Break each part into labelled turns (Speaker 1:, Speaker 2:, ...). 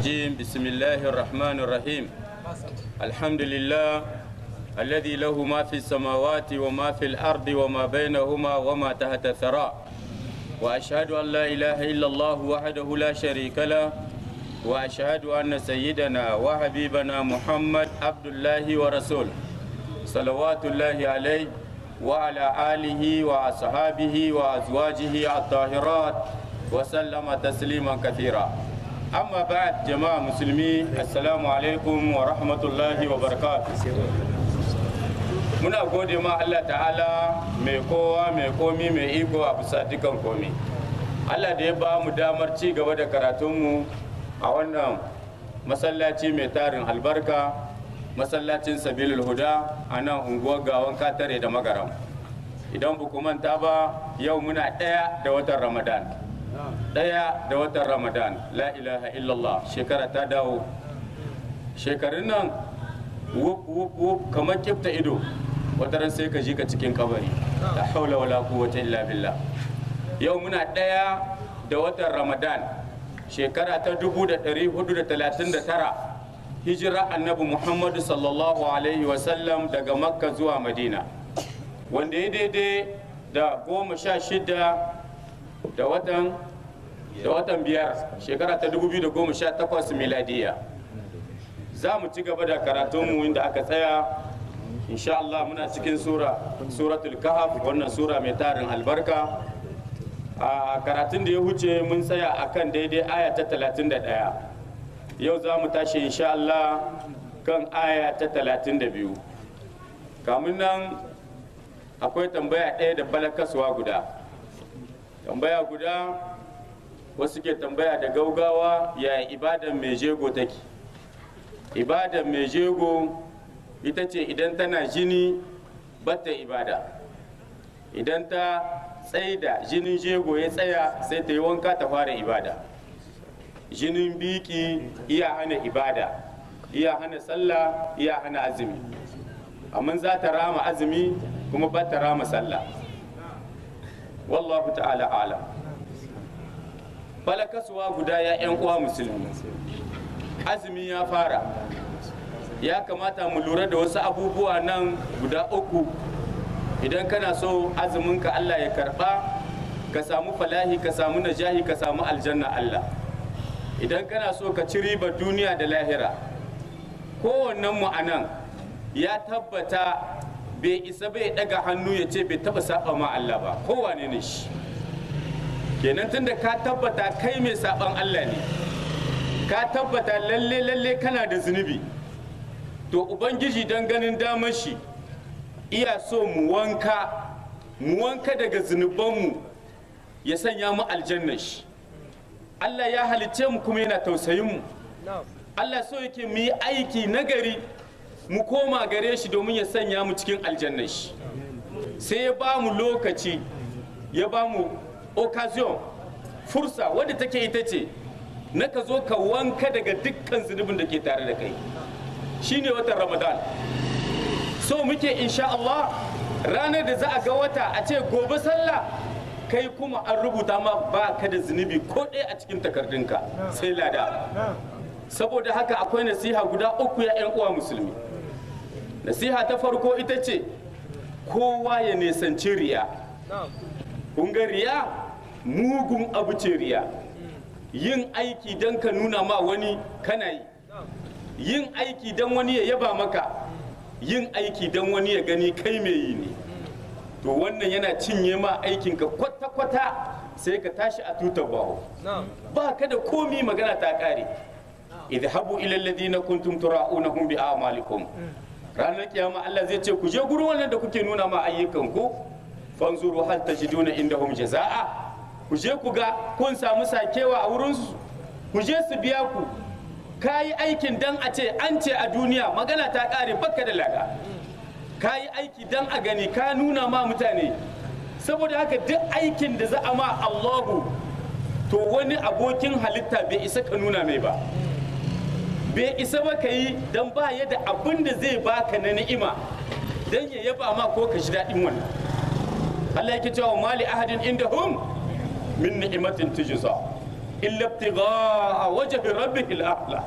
Speaker 1: الرجيم بسم الله الرحمن الرحيم الحمد لله الذي له ما في السماوات وما في الأرض وما بينهما وما تحت الثرى وأشهد أن لا إله إلا الله وحده لا شريك له وأشهد أن سيدنا وحبيبنا محمد عبد الله ورسوله صلوات الله عليه وعلى آله وأصحابه وأزواجه الطاهرات وسلم تسليما كثيرا أما بعد جماعة مسلمين السلام عليكم ورحمة الله وبركاته muna gode ma Allah ta'ala mai kowa mai komi mai iko a bisa dukan komi Allah da ya ba mu damar ci gaba da karatunmu a wannan masallaci mai tarin albarka masallacin sabilul huda a nan unguwar gawan katare da magaram idan ba ku manta ba yau muna ɗaya da watan ramadan ɗaya da watan ramadan la ilaha illallah shekara ta dawo shekarun nan wuf wuf wuf kamar kifta ido wataran sai ka ji ka cikin kabari la haula wala quwwata illa billah yau muna ɗaya da watan ramadan shekara ta 1439 hijira annabi muhammadu sallallahu alaihi wasallam daga makka zuwa madina wanda ya daidai da goma sha shida da watan da watan biyar shekara ta 2018 miladiya za mu ci gaba da karatunmu inda aka tsaya insha Allah muna cikin sura suratul kahf wannan sura mai tarin albarka a karatun da ya huce mun tsaya akan daidai aya ta 31 yau za mu tashi insha Allah kan aya ta 32 kamun nan akwai tambaya ɗaya da balakaswa guda tambaya guda wasu ke tambaya da gaugawa ya ibadan mai jego take ibadan mai jego ita ce idan tana jini bata ibada idan ta tsaida jinin jego ya tsaya sai ta yi wanka ta fara ibada jinin biki iya hana ibada iya hana sallah iya hana azumi amma za ta rama azumi kuma ba ta rama sallah wallahu ta'ala alam balakasuwa guda ya 'yan uwa musulmi azumi ya fara ya kamata mu lura da wasu abubuwa nan guda uku idan kana so azuminka Allah ya karba ka samu falahi ka samu najahi ka samu aljanna Allah idan kana so ka ci ribar duniya da lahira kowannen mu anan ya tabbata bai isa bai daga hannu ya ce bai taba saba ma Allah ba kowane ne shi kenan tunda ka tabbata kai mai saban Allah ne ka tabbata lalle lalle kana da zunubi to ubangiji don ganin damar shi iya so mu wanka mu wanka daga zunubanmu ya sanya mu aljanna shi Allah ya halicce mu kuma yana tausayin mu Allah so yake mu yi aiki nagari mu koma gare shi domin ya sanya mu cikin aljanna shi sai ya ba mu lokaci ya ba mu occasion fursa wadda take ita ce na ka zo ka wanka daga dukkan zunubin da ke tare da kai shine watan ramadan so muke insha Allah ranar da za a ga wata a ce gobe sallah kai kuma an rubuta ma ba ka da zunubi ko ɗaya a cikin takardunka sai lada saboda haka akwai nasiha guda uku ya 'yan uwa musulmi nasiha ta farko ita ce kowa ya nisanci riya kun ga riya mugun abu ce riya yin aiki don ka nuna ma wani kana yi yin aiki don wani ya yaba maka yin aiki don wani ya gani kai mai yi ne to wannan yana cinye ma aikinka kwata-kwata sai ka tashi a tutar baho ba ka da komi magana ta kare idhabu ila alladhina kuntum tura'unahum bi a'malikum ranar kiyama Allah zai ce ku je gurin wannan da kuke nuna ma ayyukan ku fanzuru hal tajiduna indahum jazaa ku je ku ga kun samu sakewa a wurin su ku je su biya ku ka yi aikin dan a ce an ce a duniya magana ta kare baka da lada ka yi aiki dan a gani ka nuna ma mutane saboda haka duk aikin da za a ma Allahu to wani abokin halitta bai isa ka nuna mai ba bai isa ba ka yi don ba ya da abin da zai baka na ni'ima don ya yaba ma ko ka ji daɗin wannan Allah yake cewa mali ahadin inda hum min ni'imatin tujza illa ibtigha'a wajhi rabbihil a'la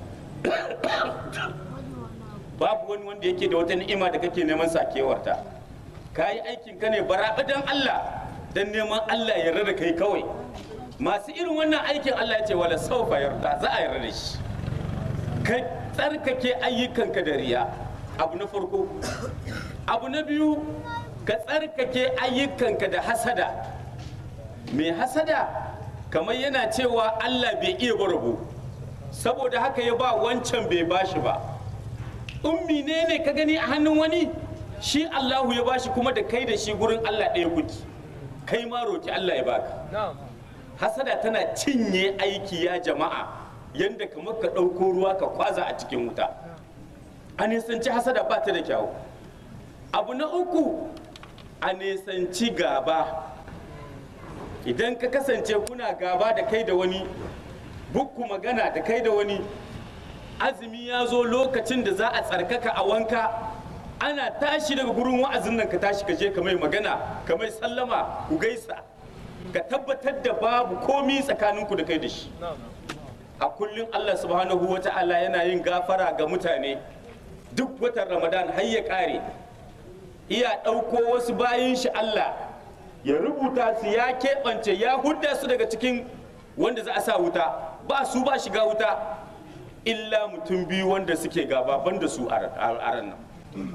Speaker 1: babu wani wanda yake da wata ni'ima da kake neman sakewarta ka yi aikin ka ne baraɓa don Allah don neman Allah yarda da kai kawai masu irin wannan aikin Allah ya ce wala saufa yarda za a yarda da shi ka tsarkake ayyukanka da riya abu na farko abu na biyu ka tsarkake ayyukanka da hasada mai hasada kamar yana cewa Allah bai iya ba rabo saboda haka ya ba wancan bai bashi ba ummi ne ne ka gani a hannun wani shi Allahu ya bashi kuma da kai da shi gurin Allah ɗaya kuki kai ma roki Allah ya baka hasada tana cinye aiki ya jama'a yanda kamar ka ɗauko ruwa ka kwaza a cikin wuta a nisanci hasada ba ta da kyawu abu na uku a nisanci gaba idan ka kasance kuna gaba da kai da wani bukku magana da kai da wani azumi ya zo lokacin da za a tsarkaka a wanka ana tashi daga gurin wa'azin nan ka tashi ka je ka mai magana ka mai sallama ku gaisa ka tabbatar da babu komi tsakaninku da kai da shi a kullum Allah subhanahu wa ta'ala yana yin gafara ga mutane duk watan ramadan har ya kare iya ɗauko wasu bayan shi Allah ya rubuta su ya keɓance ya hudda su daga cikin wanda za a sa wuta ba su ba shiga wuta illa mutum biyu wanda suke gaba banda su a ran nan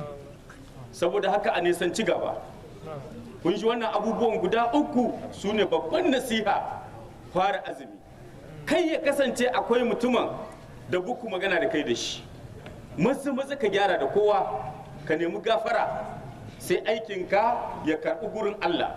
Speaker 1: saboda haka a nisanci gaba kun ji wannan abubuwan guda uku su ne babban nasiha fara azumi kai ya kasance akwai mutumin da buku magana da kai da shi maza maza ka gyara da kowa ka nemi gafara sai aikinka ya karɓi gurin Allah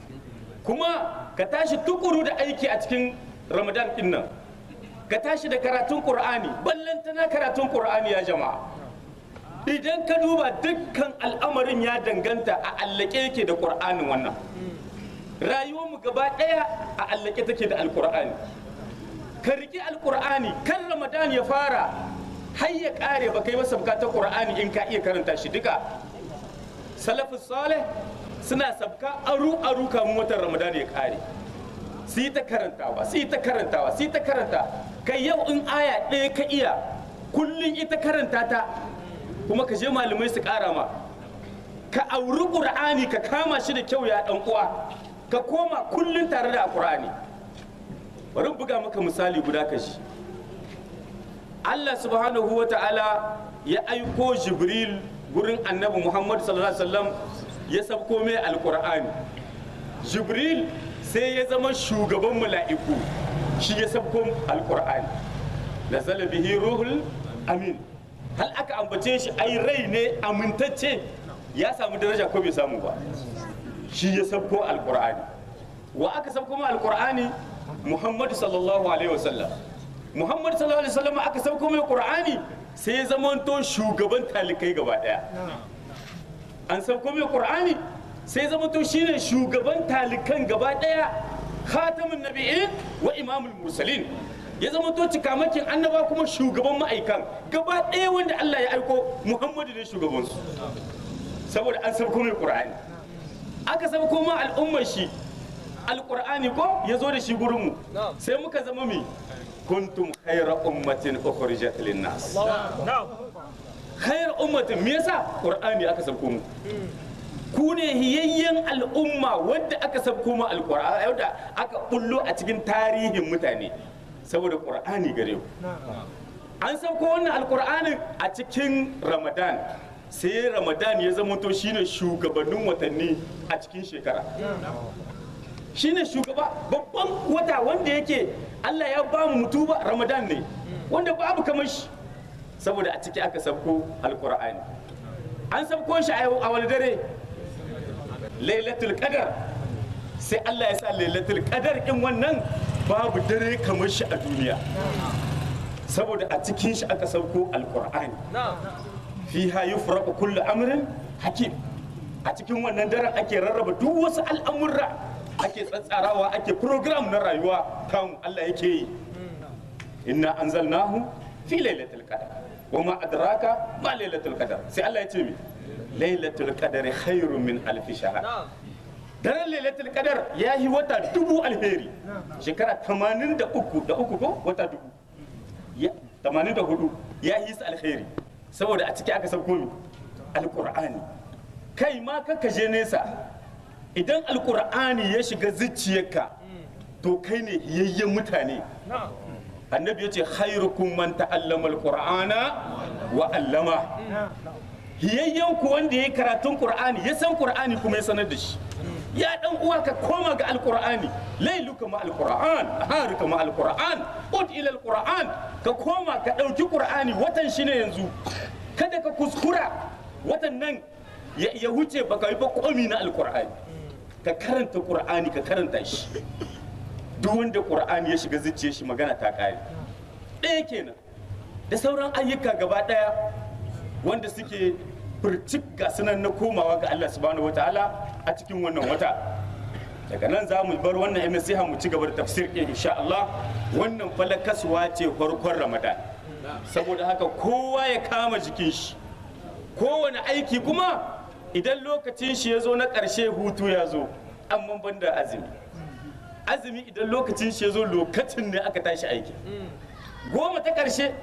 Speaker 1: kuma ka tashi tukuru da aiki a cikin ramadan ɗin nan ka tashi da karatun ƙur'ani ballantana karatun ƙur'ani ya jama'a idan ka duba dukkan al'amarin ya danganta a allake yake da ƙur'anin wannan rayuwarmu gaba ɗaya a allake take da alƙur'ani ka riƙi alƙur'ani kan ramadan ya fara har ya ƙare ba kai masa bukatar ƙur'ani in ka iya karanta shi duka salafus salih suna sabka aru aru kamun watan ramadan ya ƙare su yi ta karantawa su yi ta karantawa su yi ta karanta kai yau in aya ɗaya ka iya kullum ita karanta ta kuma ka je malamai su ƙara ma ka auri ƙur'ani ka kama shi da kyau ya ɗan uwa ka koma kullum tare da ƙur'ani bari buga maka misali guda ka shi Allah subhanahu wa ta'ala ya aiko Jibril gurin annabi Muhammad sallallahu alaihi wasallam ya sabko mai alƙur'ani Jibril sai ya zama shugaban mala'iku shi ya sabko alkur'ani nazala bihi ruhul amin hal aka ambace shi ai rai ne amintacce ya samu daraja ko bai samu ba shi ya sabko alkur'ani wa aka sabko ma alkur'ani muhammadu sallallahu alaihi wasallam muhammadu sallallahu alaihi wasallam aka sabko mai qur'ani sai ya zama to shugaban talikai gaba daya an sabko mai qur'ani sai zama to shine shugaban talikan gaba daya khatamun nabi'in wa imamul mursalin ya zama to cikamakin annaba kuma shugaban ma'aikan gaba daya wanda Allah ya aiko Muhammadu ne shugaban su saboda an sabko mai qur'ani aka sabko ma al'ummar shi alqur'ani ko ya zo da shi gurin mu sai muka zama mi kuntum khayra ummatin ukhrijat lin-nas khayra ummatin me yasa qur'ani aka sabko mu ku ne hiyayyen al'umma wadda aka sabko ma alƙur'ani wadda aka bullo a cikin tarihin mutane saboda ƙur'ani gare ku an sabko wannan alƙur'anin a cikin ramadan sai ramadan ya zama to shine shugabannin watanni a cikin shekara shine shugaba babban wata wanda yake Allah ya ba mu mutuba ramadan ne wanda babu kamar shi saboda a ciki aka sabko alƙur'ani an sabko shi a wani dare lailatul qadar sai Allah ya sa lailatul qadar in wannan babu dare kamar shi a duniya saboda a cikin shi aka sauko alqur'ani fiha yufraqu kullu amrin hakim a cikin wannan daren ake rarraba duk wasu al'amurra ake tsatsarawa ake program na rayuwa kan Allah yake yi inna anzalnahu fi lailatul qadar wa ma adraka ma lailatul qadar sai Allah ya ce mi lailatul qadari khairun min alfi shahr daren lailatul qadar ya yi wata dubu alheri shekara 83 da uku ko wata dubu ya 84 ya yi su alheri saboda a ciki aka sauko mi alqur'ani kai ma ka je nesa idan alqur'ani ya shiga zuciyarka to kai ne yayyen mutane annabi ya ce khairukum man ta'allama alqur'ana wa allama hiyayyen ku wanda ya yi karatun qur'ani ya san qur'ani kuma ya sanar da shi ya dan uwa ka koma ga alqur'ani lailuka ma alqur'an haruka ma alqur'an ud ila alqur'an ka koma ka dauki qur'ani watan shi ne yanzu kada ka kuskura watan nan ya ya wuce baka yi ba komi na alqur'ani ka karanta qur'ani ka karanta shi duk wanda qur'ani ya shiga zuciyar shi magana ta kare ɗaya kenan da sauran ayyuka gaba ɗaya wanda suke furcik ga sunan na komawa ga Allah subhanahu wataala a cikin wannan wata daga nan za mu bar wannan yan nasiha mu ci gaba da tafsir ɗin insha Allah wannan falakaswa ce farkon Ramadan saboda haka kowa ya kama jikin shi kowane aiki kuma idan lokacin shi ya zo na ƙarshe hutu ya zo amma ban da azumi azumi idan lokacin shi ya zo lokacin ne aka tashi aiki goma ta ƙarshe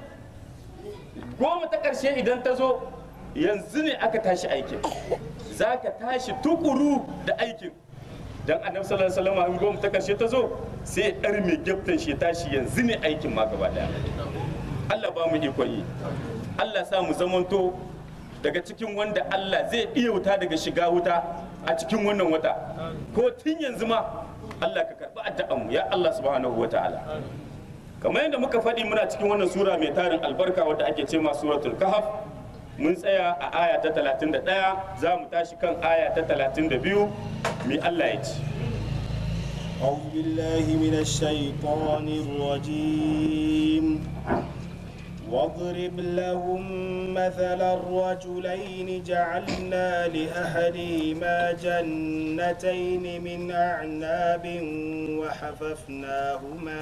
Speaker 1: goma ta ƙarshe idan ta zo yanzu ne aka tashi aikin za ka tashi tukuru da aikin dan annabi sallallahu alaihi wasallam goma ta ƙarshe ta zo sai ɗar mai gyaftan shi tashi yanzu ne aikin ma gaba daya Allah ba mu ikon yi Allah sa mu zamanto daga cikin wanda Allah zai iya wuta daga shiga wuta a cikin wannan wata ko tun yanzu ma Allah ka karɓi addu'anmu ya Allah subhanahu wa ta'ala kamar yadda muka faɗi muna cikin wannan sura mai tarin albarka wadda ake ce ma suratul kahf mun tsaya a aya ta 31 za mu tashi kan aya ta 32 mai Allah ya ce
Speaker 2: أعوذ بالله من الشيطان الرجيم واضرب لهم مثل الرجلين جعلنا لأحدهما جنتين من أعناب وحففناهما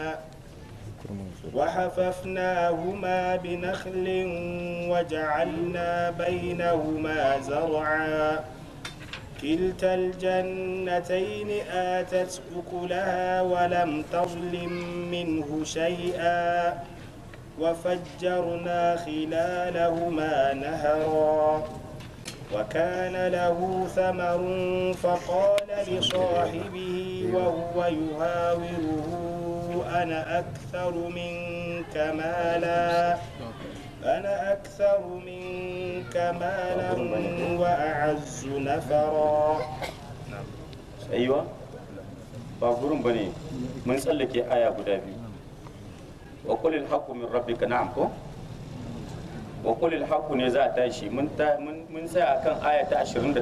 Speaker 2: وحففناهما بنخل وجعلنا بينهما زرعا كلتا الجنتين آتت أكلها ولم تظلم منه شيئا وفجرنا خلالهما نهرا وكان له ثمر فقال لصاحبه وهو يهاوره أنا أكثر منك مالا أنا أكثر منك مالا وأعز نفرا
Speaker 1: aiwa ba gurin bane mun tsallake aya guda biyu wa qulil haqqu min rabbika na'am ko wa qulil haqqu ne za a tashi mun ta mun mun tsaya akan aya ta 28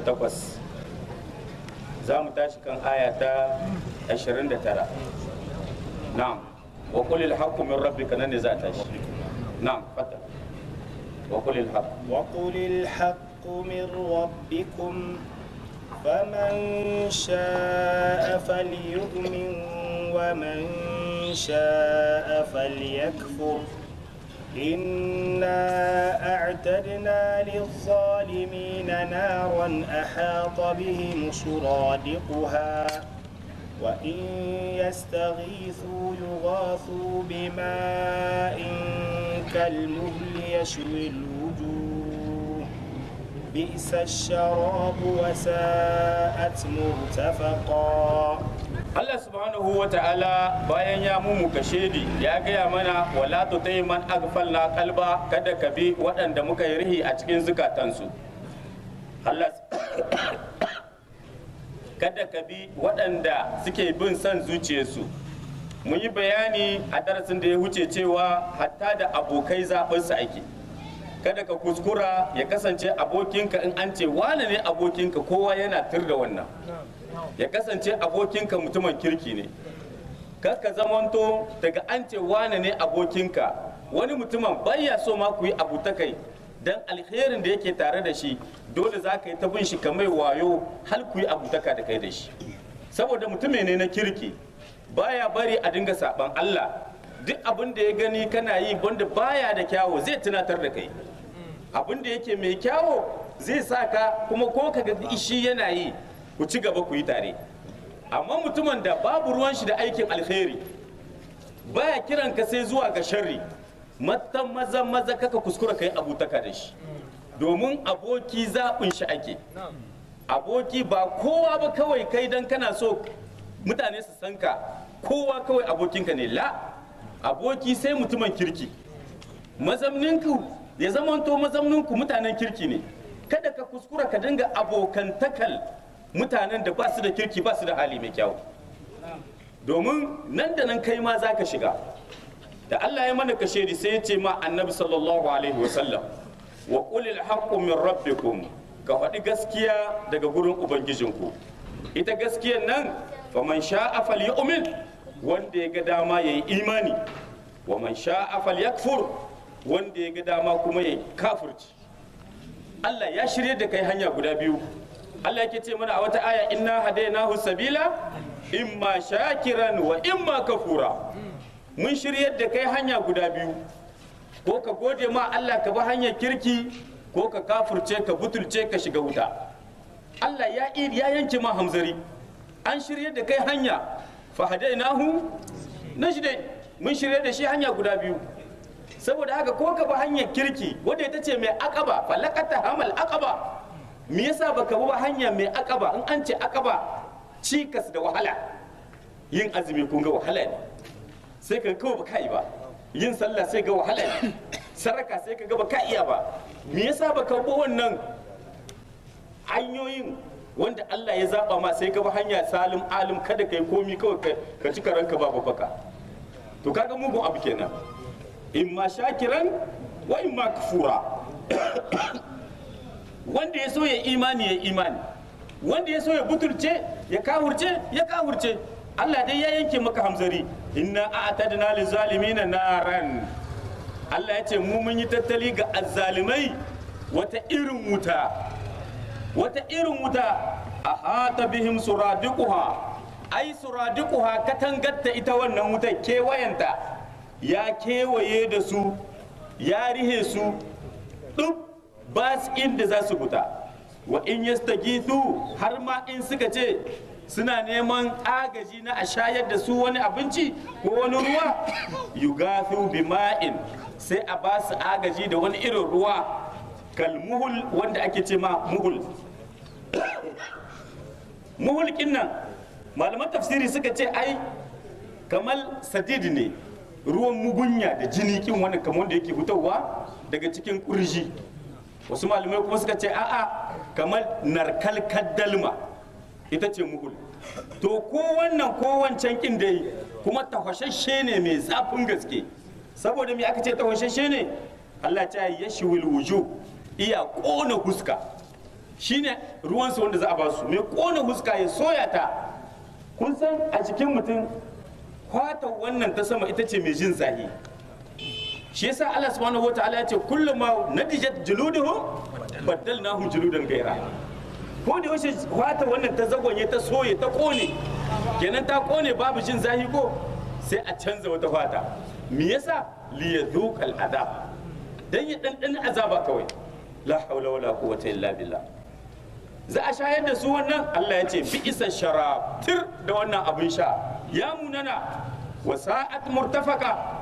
Speaker 1: za mu tashi kan aya ta 29 na'am wa qulil haqqu min rabbika nan ne za a tashi na'am fata wa qulil haqqu
Speaker 2: وقل الحق من ربكم فمن شاء فليؤمن ومن شاء فليكفر إنا أعتدنا للظالمين نارا أحاط بهم سرادقها وإن يستغيثوا يغاثوا بماء كالمهل يشوي الوجوه بئس الشراب وساءت مرتفقا
Speaker 1: Allah subhanahu wa ta'ala bayan ya mumu kashedi ya gaya mana wala tutai man aghfalna qalba kada ka bi waɗanda muka yi rihi a cikin zukatansu Allah kada ka bi waɗanda suke bin son zuciyarsu mun yi bayani a darasin da ya wuce cewa hatta da abokai zaɓinsu ake kada ka kuskura ya kasance abokinka in an ce wane ne abokinka kowa yana tur da wannan ya kasance abokinka mutumin kirki ne kar ka zamanto daga an ce wane ne abokinka wani mutumin baya so ma ku yi abu ta kai dan alherin da yake tare da shi dole za ka yi ta bin shi kamar wayo har ku yi abu taka da kai da shi saboda mutumin ne na kirki baya bari a dinga saban Allah duk abin da ya gani kana yi wanda baya da kyawo zai tunatar da kai abin da yake mai kyawo zai sa ka kuma ko ka ga shi yana yi ku ci gaba ku yi tare amma mutumin da babu ruwan shi da aikin alkhairi baya kiran ka sai zuwa ga sharri mata maza maza kaka kuskura kai abutaka da shi domin aboki zaɓin shi ake aboki ba kowa ba kawai kai dan kana so mutane su san ka kowa kawai abokinka ne la aboki sai mutumin kirki mazamninku ya zamanto mazamninku mutanen kirki ne kada ka kuskura ka dinga abokantakal mutanen da ba su da kirki ba su da hali mai kyau domin nan da nan kai ma za ka shiga da Allah ya mana kashe sai ya ce ma annabi sallallahu alaihi wasallam wa qulil haqqu min rabbikum ka faɗi gaskiya daga gurin ubangijinku ita gaskiyar nan faman sha'a falyu'min wanda ya ga dama yayi imani wa man sha'a falyakfur wanda ya ga dama kuma yayi kafirci Allah ya shirye da kai hanya guda biyu Allah yake ce mana a wata aya inna hadainahu sabila imma shakiran wa imma kafura mun shiryar da kai hanya guda biyu ko ka gode ma Allah ka bi hanyar kirki ko ka kafurce ka butulce ka shiga wuta Allah ya ya yanke ma hamzari an shirye da kai hanya fa hadainahu najdai mun shirye da shi hanya guda biyu saboda haka ko ka bi hanyar kirki wanda ita ce mai akaba falakata hamal akaba me yasa baka bi hanya mai akaba in an ce akaba cikas da wahala yin azumi kun ga wahala ne sai ka kawai baka yi ba yin sallah sai ga wahala ne saraka sai ka ga baka iya ba me yasa baka bi wannan hanyoyin wanda Allah ya zaba ma sai ka bi hanya salim alim kada kai komi kawai ka ci karanka ba baka to kaga mugun abu kenan in ma shakiran wa in ma kafura wanda ya so ya imani ya imani wanda ya so ya butulce ya kahurce ya kahurce Allah dai ya yanke maka hamzari inna a'tadna lizalimina naran Allah ya ce mu mun yi tattali ga azzalimai wata irin wuta wata irin wuta ahata bihim suradiquha ai suradiquha katangatta ita wannan wuta kewayenta ya kewaye da su ya rihe su duk ba su inda za su fita wa in yastagithu har ma in suka ce suna neman agaji na a shayar da su wani abinci ko wani ruwa yugathu bima'in sai a ba su agaji da wani irin ruwa kalmuhul wanda ake ce ma muhul muhul nan malaman tafsiri suka ce ai kamar sadid ne ruwan mugunya da jini kin wani kamar wanda yake fitowa daga cikin kurji wasu malamai kuma suka ce a'a kamar narkalkar dalma ita ce muhul to ko wannan ko wancan kin dai kuma tafashashe ne mai zafin gaske saboda me aka ce tafashashe ne Allah ta yi yashwil wuju iya kona huska shine ruwansu wanda za a ba su mai kona huska ya soya ta kun san a cikin mutum kwata wannan ta sama ita ce mai jin zahi shi yasa Allah subhanahu wataala ya ce kullum ma natijat juluduhum baddalnahum juludan gaira ko da yaushe kwata wannan ta zagonye ta soye ta kone kenan ta kone babu jin zahi ko sai a canza wata kwata me yasa liyadhuqal adab dan ya dan azaba kawai la haula wala quwwata illa billah za a shayar da su wannan Allah ya ce bi isa sharab tir da wannan abin sha ya munana wa sa'at murtafaka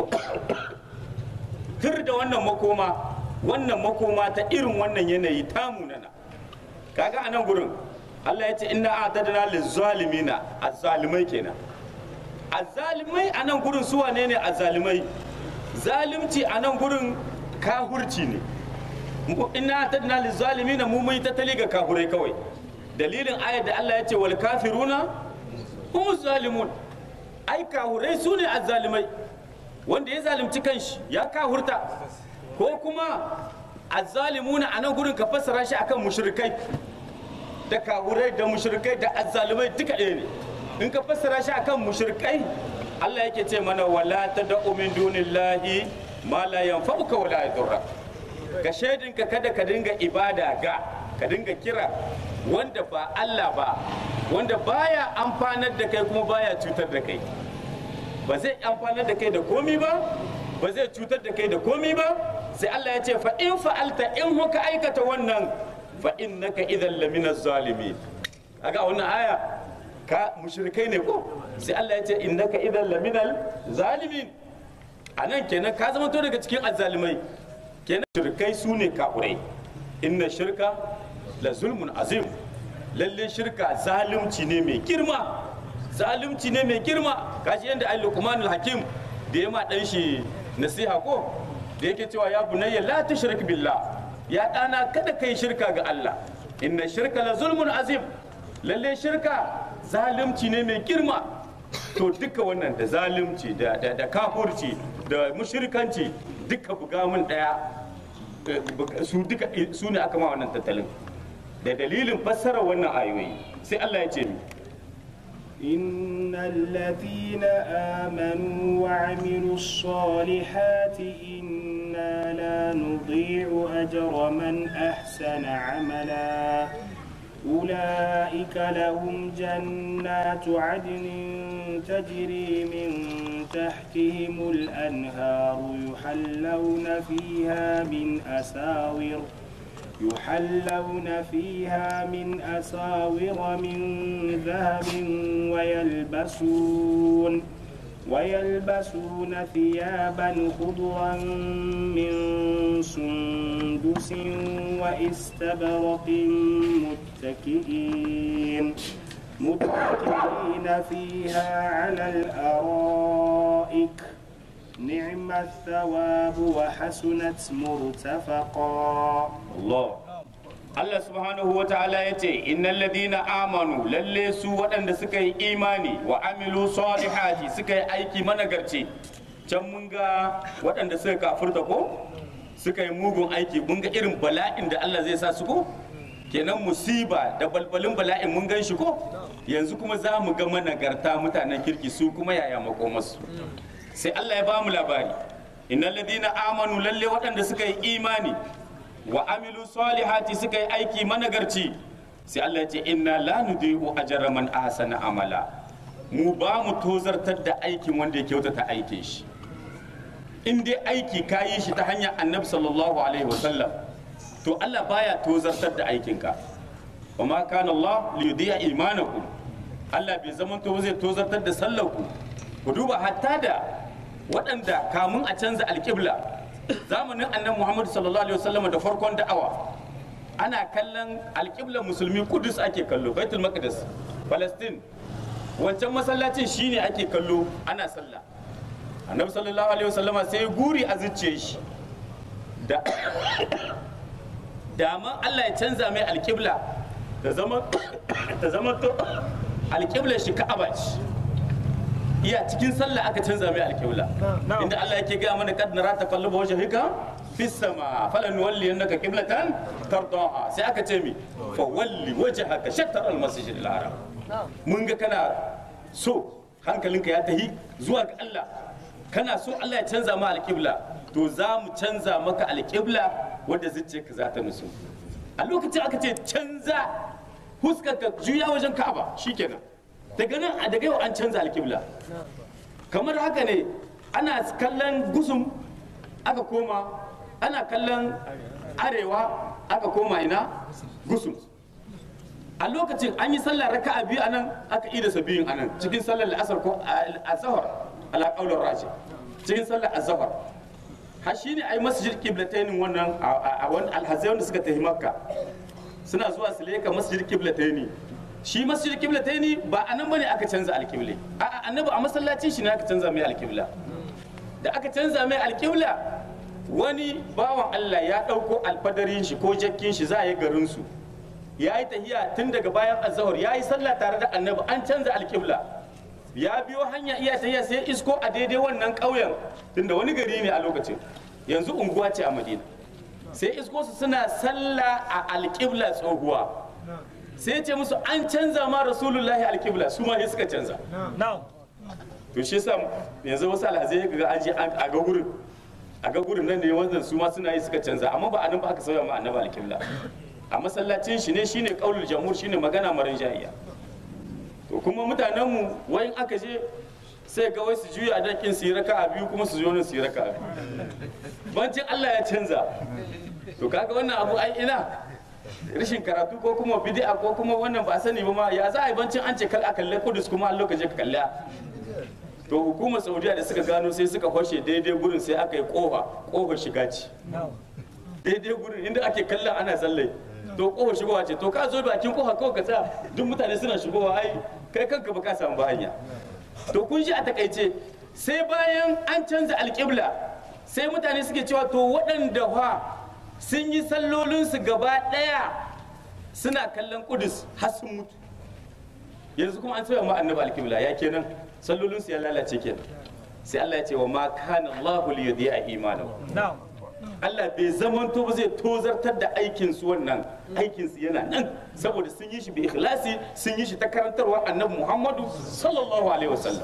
Speaker 1: tir da wannan makoma wannan makoma ta irin wannan yanayi ta munana kaga a nan gurin Allah ya ce inna a'tadna lizalimina azzalimai kenan azzalimai a nan gurin su wane ne azzalimai zalimci a nan gurin kahurci ne inna tadna lizalimina mu mun tattali ga kafurai kawai dalilin ayar da Allah ya ce wal kafiruna hum zalimun ai kafurai su ne azzalimai wanda ya zalunci kanshi ya kahurta ko kuma azzalimuna a nan gurin ka fassara shi akan mushrikai da kafurai da mushrikai da azzalimai duka ɗaya ne in ka fassara shi akan mushrikai Allah yake ce mana wala tad'u min dunillahi ma la yanfa'uka wala yadurra ka shaidinka kada ka dinga ibada ga ka dinga kira wanda ba Allah ba wanda baya amfanar da kai kuma baya cutar da kai ba zai amfanar da kai da komi ba ba zai cutar da kai da komi ba sai Allah ya ce fa in fa'alta in huka aikata wannan fa innaka idan lamina zalimin kaga wannan aya ka mushrikai ne ko sai Allah ya ce innaka idan laminal zalimin anan kenan ka zama to daga cikin azzalimai kenan shirkai su ne kafurai inna shirka la zulmun azim lalle shirka zalunci ne mai girma zalunci ne mai girma kashi yadda ai luqmanul hakim da ya ma dan shi nasiha ko da yake cewa ya bunayya la tushrik billah ya dana kada kai shirka ga Allah inna shirka la zulmun azim lalle shirka zalunci ne mai girma to duka wannan da zalunci da da, da kafurci da mushrikanci duka buga mun daya su duka su ne aka ma wannan tattalin da dalilin fassara wannan ayoyi sai Allah ya ce mi
Speaker 2: إن الذين آمنوا وعملوا الصالحات إنا لا نضيع أجر من أحسن عملا أولئك لهم جنات عدن تجري من تحتهم الأنهار يحلون فيها من أساور يحلون فيها من أساور من ذهب ويلبسون ويلبسون ثيابا خضرا من سندس واستبرق متكئين متكئين فيها على الأرائك نعم الثواب وحسنت مرتفقا
Speaker 1: Allah Allah subhanahu wa ta'ala ya ce innal ladina amanu lalle su waɗanda suka yi imani wa amilu salihati suka yi aiki managarci can mun ga waɗanda suka kafurta ko suka yi mugun aiki mun ga irin bala'in da Allah zai sa su ko kenan musiba da balbalin bala'in mun gan shi ko yanzu kuma za mu ga managarta mutanen kirki su kuma yaya makomarsu sai Allah ya ba mu labari innal ladina amanu lalle waɗanda suka yi imani wa amilu salihati suka yi aiki managarci sai Allah ya ce inna la nudi'u ajra man ahsana amala mu ba mu tozartar da aikin wanda ya kyautata aikin shi in dai aiki ka yi shi ta hanyar annabi sallallahu alaihi wasallam to Allah baya tozartar da aikinka wa ma kana Allah li yudi'a imanakum Allah bai zaman to zai tozartar da sallarku ku duba hatta da waɗanda kamun a canza alƙibla zamanin annabi Muhammad sallallahu alaihi wasallam da farkon da'awa ana kallon alƙiblar musulmi kudus ake kallo baitul maqdis palestine wancan masallacin shine ake kallo ana sallah annabi sallallahu alaihi wasallama sai ya guri a zuciyar shi da dama Allah ya canza mai alƙibla ta zama ta zama to alƙiblar shi ka'aba ce iya cikin sallah aka canza mai alƙibla inda Allah yake ga mana kad nara taqalluba wajhika fis sama falan walli annaka qiblatan tardaha sai aka ce mi fa walli wajhaka shatr al masjid al haram mun ga kana so hankalinka ya tahi zuwa ga Allah kana so Allah ya canza ma alƙibla to za mu canza maka alƙibla wadda zuciyarka za ta nusu a lokacin aka ce canza huskarka juya wajen ka'aba shikenan daga nan a daga yau an canza alƙibla kamar haka ne ana kallon gusum aka koma ana kallon arewa aka koma ina gusum a lokacin an yi sallar raka'a biyu anan aka ida sa biyun anan cikin sallar la'asar ko azhar ala qaulir raji cikin sallar azhar har shine ai masjid qiblatayn wannan a wani alhazai wanda suka tafi makka suna zuwa su leka masjid qiblatayn shi masjid qiblatayn ba anan bane aka canza alqibla a'a annabi a masallacin shi ne aka canza mai alqibla da aka canza mai alqibla wani bawan Allah ya dauko alfadarin shi ko jakkin shi za a yi garin su ya yi tahiya tun daga bayan azahar ya yi sallah tare da annabi an canza alƙibla ya biyo hanya iya tahiya sai isko a daidai wannan ƙauyen tunda wani gari ne a lokacin yanzu unguwa ce a madina sai isko su suna sallah a alƙibla tsohuwa sai ce musu an canza ma rasulullahi alƙibla su ma sai suka canza to shi yasa yanzu wasu alhazai ga an je a ga gurin a ga gurin nan ne wannan su ma suna yi suka canza amma ba a nan ba aka sauya ma annabi alƙibla a masallacin shi ne shine kaulul jamhur shine magana marin jahiya to kuma mutanen mu wayin aka je sai ga wai su juya da kin su yi raka'a biyu kuma su zo nan su yi raka'a biyu bancin Allah ya canza to kaga wannan abu ai ina rashin karatu ko kuma bid'a ko kuma wannan ba sani ba ma ya za a yi bancin an ce kal a kalle kudus kuma an lokaci ka kalla to hukumar saudiya da suka gano sai suka hoshe daidai gurin sai aka yi kofa kofar shiga ce daidai gurin inda ake kallon ana sallai to kofar shigowa ce to ka zo bakin kofa kawai ka tsaya duk mutane suna shigowa ai kai kanka ba ka samu ba hanya to kun shi a takaice sai bayan an canza alƙibla sai mutane suke cewa to waɗanda fa sun yi sallolinsu gaba ɗaya suna kallon kudus har sun mutu yanzu kuma an sauya ma annabi alƙibla ya kenan sallolinsu ya lalace kenan sai Allah ya ce wa ma kana Allahu li yudhi'a imanahu Allah bai zamanto ba zai tozartar da aikin su wannan aikin su yana nan saboda sun yi shi bi ikhlasi sun yi shi ta karantarwa annabi Muhammadu sallallahu alaihi wasallam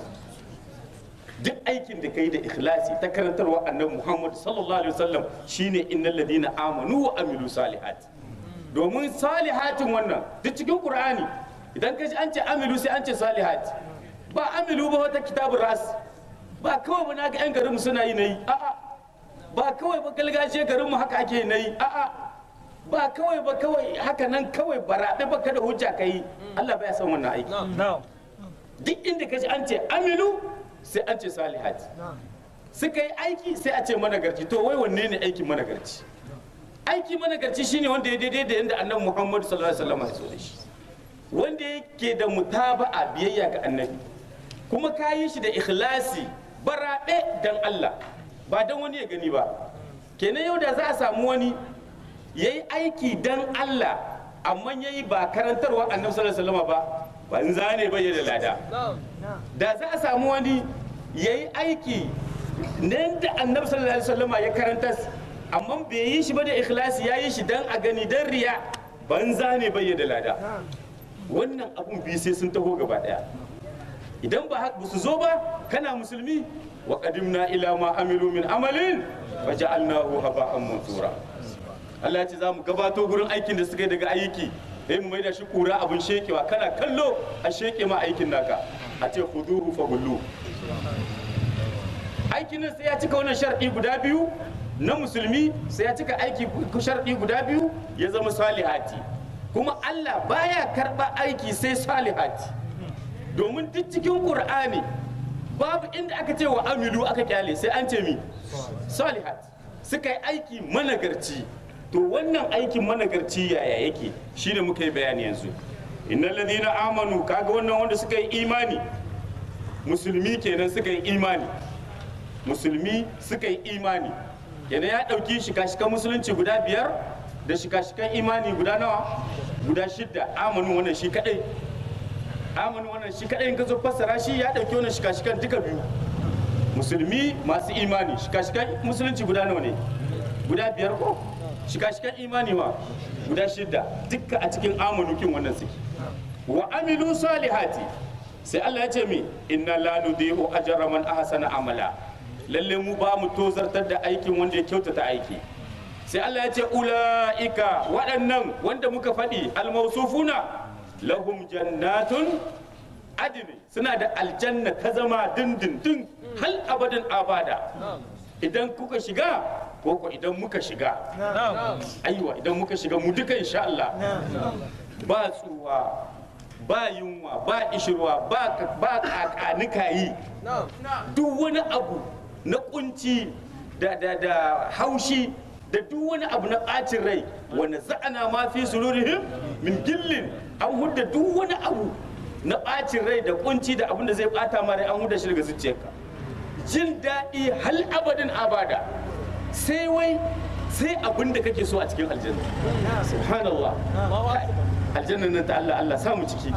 Speaker 1: duk aikin da kai da ikhlasi ta karantarwa annabi Muhammadu sallallahu alaihi wasallam shine innal ladina amanu wa amilu salihat domin salihatin wannan duk cikin Qur'ani idan ka ji an ce amilu sai an ce salihat ba amilu ba wata kitabun ras ba kawai ba na ga 'yan garinmu suna yi na yi a'a ba kawai ba galgaje garinmu haka ake na yi a'a ba kawai ba kawai haka nan kawai baraɗe ba kada hujja ka yi Allah baya son wannan aiki duk inda ka ji an ce amilu sai an ce salihat suka yi aiki sai a ce managarci to wai wanne ne aikin managarci aiki managarci shine wanda ya daidai da yadda annabi Muhammadu sallallahu alaihi wasallam ya so da shi wanda yake da mutaba'a biyayya ga annabi kuma ka yi shi da ikhlasi baraɗe dan Allah ba dan wani ya gani ba kenan yau da za a samu wani ya yi aiki dan Allah amma ya yi ba karantarwa annabi sallallahu alaihi wasallam ba banza ne bai da lada da za a samu wani ya yi aiki nan da annabi sallallahu alaihi wasallam ya karanta amma bai yi shi ba da ikhlasi ya yi shi dan a gani dan riya banza ne bai da lada wannan abun biyu sai sun taho gaba daya idan ba ba su zo ba kana musulmi wa qadimna ila ma amilu min amalin fa ja'alnahu haba'an mansura Allah ya ce za mu gabato gurin aikin da suka yi daga aiki sai mu maida shi kura abun shekewa kana kallo a sheke ma aikin naka a ce khuduhu fa gullu aikin nan sai ya cika wannan sharɗi guda biyu na musulmi sai ya cika aiki sharɗi guda biyu ya zama salihati kuma Allah baya karɓa aiki sai salihati domin duk cikin ƙur'ani babu inda aka ce wa amilu aka kyale sai an ce mi salihat suka yi aiki managarci to wannan aikin managarci yaya yake shine muka yi bayani yanzu innal ladina amanu kaga wannan wanda suka yi imani musulmi kenan suka yi imani musulmi suka yi imani kenan ya ɗauki shika-shikan musulunci guda biyar da shika-shikan imani guda nawa guda shidda amanu wannan shi kadai amanu wannan shi kadai in ka zo fassara shi ya dauki wannan shika-shikan duka biyu musulmi masu imani shika-shikan musulunci guda nawa ne guda biyar ko shika-shikan imani ma guda shidda duka a cikin amanu kin wannan suke wa amilu salihati sai Allah ya ce mi inna la nudihu ajra man ahsana amala lalle mu ba mu tozartar da aikin wanda ya kyautata aiki sai Allah ya ce ula'ika waɗannan wanda muka faɗi almausufuna lahum jannatun adini suna da aljanna ta zama dindindin hal abadin abada idan kuka shiga ko ko idan muka shiga aiwa idan muka shiga mu duka insha Allah ba tsuwa ba yunwa ba ishirwa ba ba kakanika yi duk wani abu na kunci da da da haushi da duk wani abu na ɓacin rai wanda za'ana ma fi sururihim min gillin an hudda duk wani abu na ɓacin rai da kunci da abin da zai ɓata ma rai an hudda shi daga zuciyarka jin daɗi hal abadin abada sai wai sai abin da kake so a cikin aljanna subhanallah aljanna nan ta Allah Allah samu ciki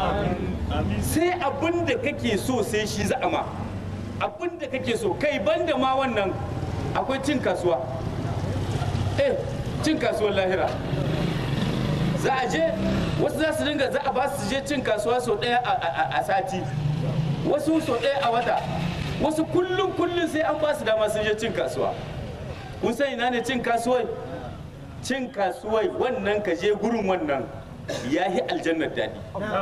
Speaker 1: sai abin da kake so sai shi za'ama abin da kake so kai banda ma wannan akwai cin kasuwa eh cin kasuwar lahira za a je wasu za su dinga za a ba su je cin kasuwa sau ɗaya a sati wasu sau ɗaya a wata wasu kullum kullum sai an ba su dama sun je cin kasuwa kun san ina ne cin kasuwai cin kasuwai wannan ka je gurin wannan ya yi aljannar daɗi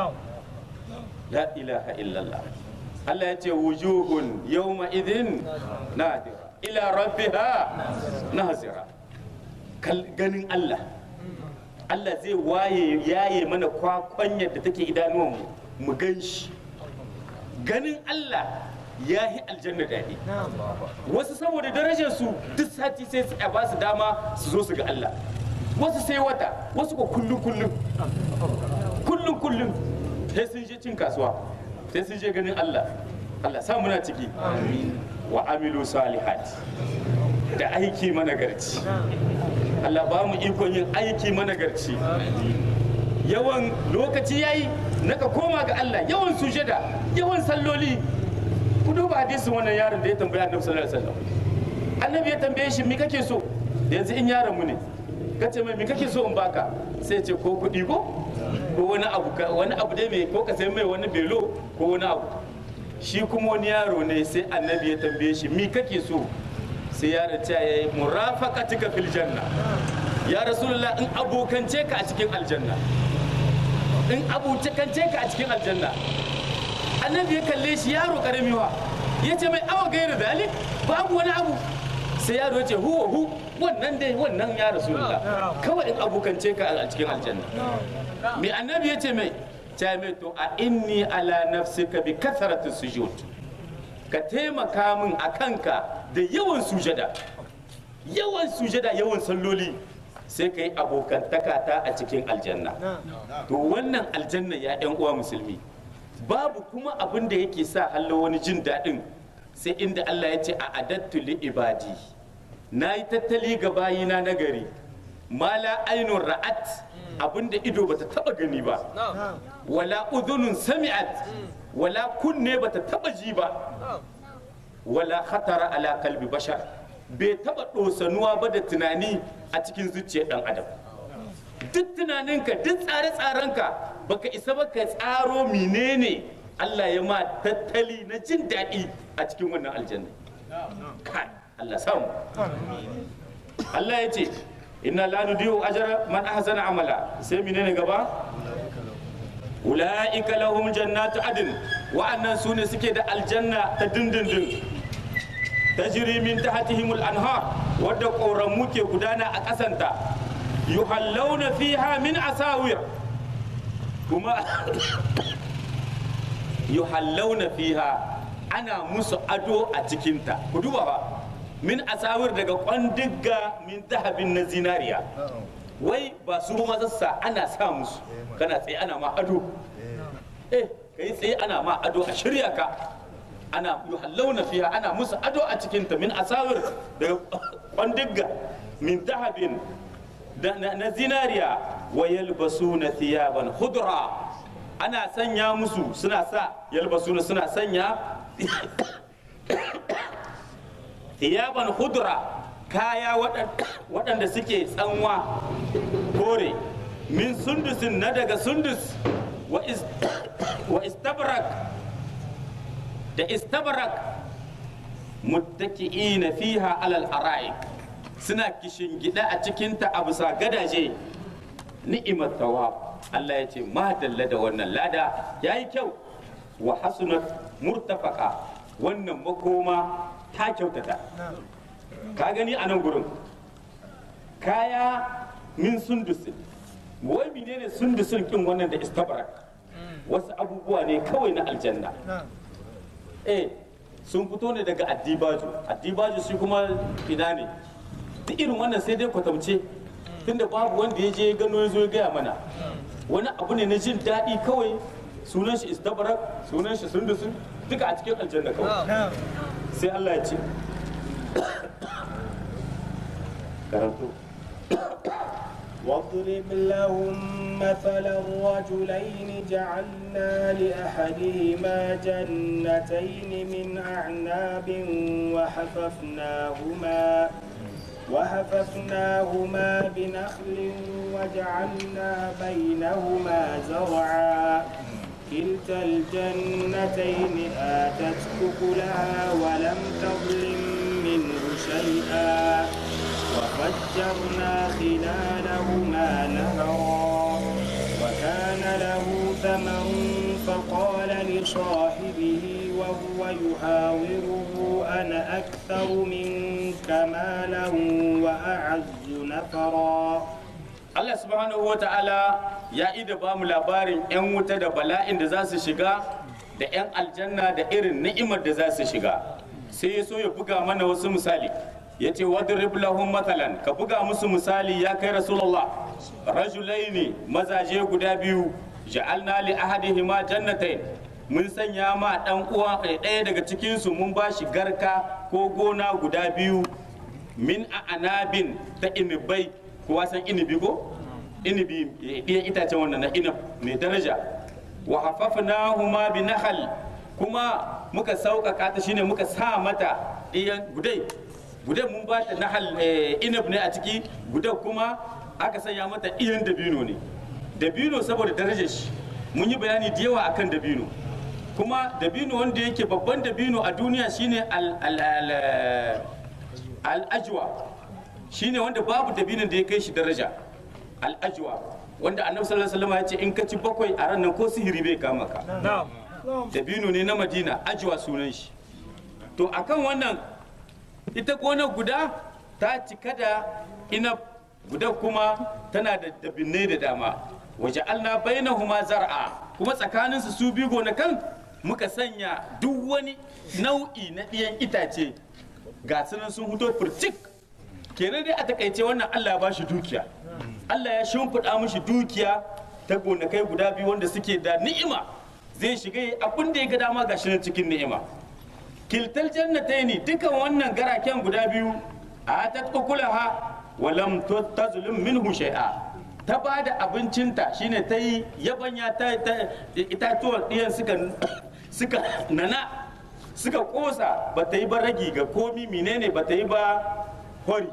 Speaker 1: la ilaha illallah Allah ya ce wujuhun yawma idin nadira ila rabbiha nazira ganin Allah Allah zai waye yaye mana kwakwanyar da take idanuwanmu mu gan shi ganin Allah ya yi aljanna daɗi wasu saboda darajar su duk sati sai su a ba su dama su zo su ga Allah wasu sai wata wasu ko kullum kullum kullum kullum sai sun je cin kasuwa sai sun je ganin Allah Allah sa muna ciki wa amilu salihat da aiki managarci Allah ba mu ikon yin aiki managarci yawan lokaci yayi naka koma ga Allah yawan sujada yawan salloli ku duba hadisin wannan yaron da ya tambaya annabi sallallahu alaihi wasallam annabi ya tambaye shi me kake so yanzu in yaron mu ne kace mai me kake so in baka sai ce ko kuɗi ko ko wani abu wani abu dai mai ko ka sai mai wani belo ko wani abu shi kuma wani yaro ne sai annabi ya tambaye shi me kake so sai yaron ta yayi murafaqatika fil janna ya rasulullah in abokance ka a cikin aljanna in abokance ka a cikin aljanna annabi ya kalle shi yaro karami wa ya ce mai awa gaira dalik babu wani abu sai yaro ya ce huwa hu wannan dai wannan ya rasulullah kawai in abokance ka a cikin aljanna mai annabi ya ce mai ta mai to a inni ala nafsika bi kasaratu sujud ka taimaka min a kanka da yawan sujada yawan sujada yawan salloli sai ka yi abokantaka ta a cikin aljanna to wannan aljanna ya yan uwa musulmi babu kuma abin da yake sa hallo wani jin daɗin sai inda Allah ya ce a adattu li ibadi na yi tattali ga bayina na gari mala ainun ra'at abin da ido bata taba gani ba wala udhunun sami'at wala kunne bata taba ji ba wala khatara ala kalbi bashar bai taba dosanuwa ba da tunani a cikin zuciyar dan adam duk tunaninka duk tsare-tsarenka baka isa ba ka tsaro menene Allah ya ma tattali na jin daɗi a cikin wannan aljanna kai Allah samu Allah ya ce inna la nudiyu ajra man ahsana amala sai menene gaba ulaika lahum jannatu adn wa'annan su ne suke da aljanna ta dindindin tajri min tahtihimul anhar wadda ƙoramu ke gudana a ƙasanta yuhallawna fiha min asawir kuma yuhallawna fiha ana musu ado a cikinta ku duba ba min asawir daga kwandigga min dahabin na zinariya wai ba su mazassa ana sa musu kana tsaye ana ma ado eh kai tsaye ana ma ado a shirya ka ana yuhallawna fiha ana musu ado a cikinta min asawir daga kwandigga min dahabin na zinariya wa yalbasuna thiyaban khudra ana sanya musu suna sa yalbasuna suna sanya thiyaban khudra kaya waɗanda suke tsanwa kore min sundusin na daga sundus wa istabrak da istabrak muttaki'ina fiha alal ara'ik suna kishin gida a cikinta a bisa gadaje ni'imar tawab Allah ya ce madalla da wannan lada ya yi kyau wa hasunat murtafaka wannan makoma ta kyautata ka gani a nan gurin kaya min sundusin wai menene sundusin kin wannan da istabarak wasu abubuwa ne kawai na aljanna eh sun fito ne daga addibaju addibaju shi kuma ina ne duk irin wannan sai dai kwatamce tunda babu wanda ya je gano ya zo ya gaya mana wani abu ne na jin daɗi kawai sunan shi istabarak sunan shi sundusun duka a cikin aljanna kawai sai Allah ya ce karanto
Speaker 2: واضرب لهم مثل الرجلين جعلنا لأحدهما جنتين من أعناب وحففناهما وحففناهما بنخل وجعلنا بينهما زرعا كلتا الجنتين آتت أكلها ولم تظلم منه شيئا وفجرنا خلالهما نهرا وكان له ثمر فقال لصاحبه وهو يحاوره أنا أكثر منك مالا وأعز نفرا
Speaker 1: Allah subhanahu wa ta'ala ya ida ba mu labarin 'yan wuta da bala'in da za su shiga da 'yan aljanna da irin ni'imar da za su shiga sai ya so ya buga mana wasu misali ya ce wadrib lahum mathalan ka buga musu misali ya kai rasulullah rajulaini mazaje guda biyu ja'alna li ahadihima jannatain mun sanya ma dan uwa ɗaya daga cikin su mun bashi garka ko gona guda biyu min a anabin ta inibai kowa san inibi ko inibi ɗiyan itacen wannan na inab mai daraja wa hafafna huma bi nahal kuma muka sauƙaƙa ta shine muka sa mata ɗiyan gudai gudai mun ba ta nahal inab ne a ciki gudai kuma aka sanya mata ɗiyan dabino ne dabino saboda darajar shi mun yi bayani da yawa akan dabino kuma dabino wanda yake babban dabino a duniya shine al al'ajwa shine wanda babu dabinin da ya kai shi daraja al'ajwa wanda annabi sallallahu alaihi wasallam ya ce in ka ci bakwai a ran nan ko sihiri bai kama ka dabino ne na madina ajwa sunan shi to akan wannan ita gona guda ta cika da ina guda kuma tana da dabinai da dama waje alna bainahuma zar'a kuma tsakaninsu su biyu gonakan muka sanya duk wani nau'i na ɗiyan itace ga sunan sun fito furcik kenan dai a takaice wannan Allah ya ba shi dukiya Allah ya shimfiɗa mishi dukiya ta gonakai guda biyu wanda suke da ni'ima zai shiga abin da ya ga dama ga nan cikin ni'ima kiltal jannataini dukan wannan garaken guda biyu a ta ukulaha wa lam tazlim minhu shay'a ta ba da abincinta shine ta yi yabanya ta itatuwar ɗiyan suka suka nana suka kosa ba ta yi ba ragi ga komi menene ba ta yi ba hori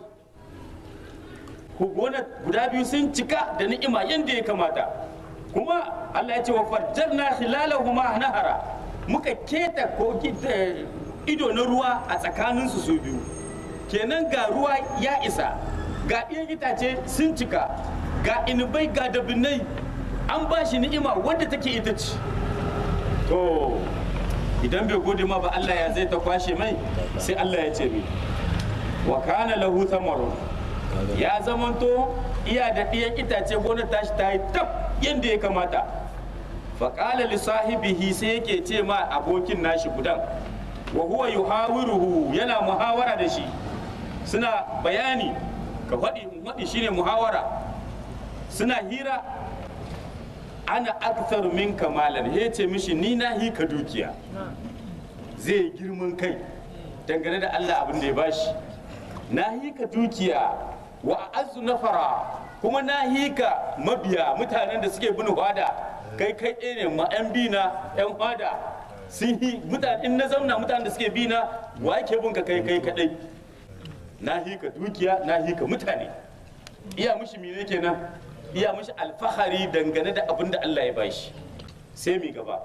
Speaker 1: gona guda biyu sun cika da ni'ima yadda ya kamata kuma Allah ya ce wa fajjarna khilalahuma nahara muka keta ko ido na ruwa a tsakaninsu su biyu kenan ga ruwa ya isa ga ɗiyan itace sun cika ga inubai ga dabinai an ba shi ni'ima wadda take ita ce to idan bai gode ma ba Allah ya zai ta kwashe mai sai Allah ya ce mi wa kana lahu thamaru ya zamanto iya da ɗiyan itace gonar tashi ta yi tab yadda ya kamata fa qala li sahibihi sai yake ce ma abokin nashi gudan wa huwa yuhawiruhu yana muhawara da shi suna bayani ka faɗi faɗi shine muhawara suna hira ana akthar min kamalan ya ce mishi ni na hi ka dukiya zai girman kai dangane da Allah abin da ya bashi na hi ka dukiya wa azu nafara kuma na hi ka mabiya mutanen da suke bin hwada kai kai ɗaya ne ma yan bina yan hwada sun hi mutane in na zauna mutanen da suke bina wa yake bin ka kai kai kadai na hi ka dukiya na hi ka mutane iya mushi mene kenan iya mushi alfahari dangane da abin da Allah ya bashi sai mi gaba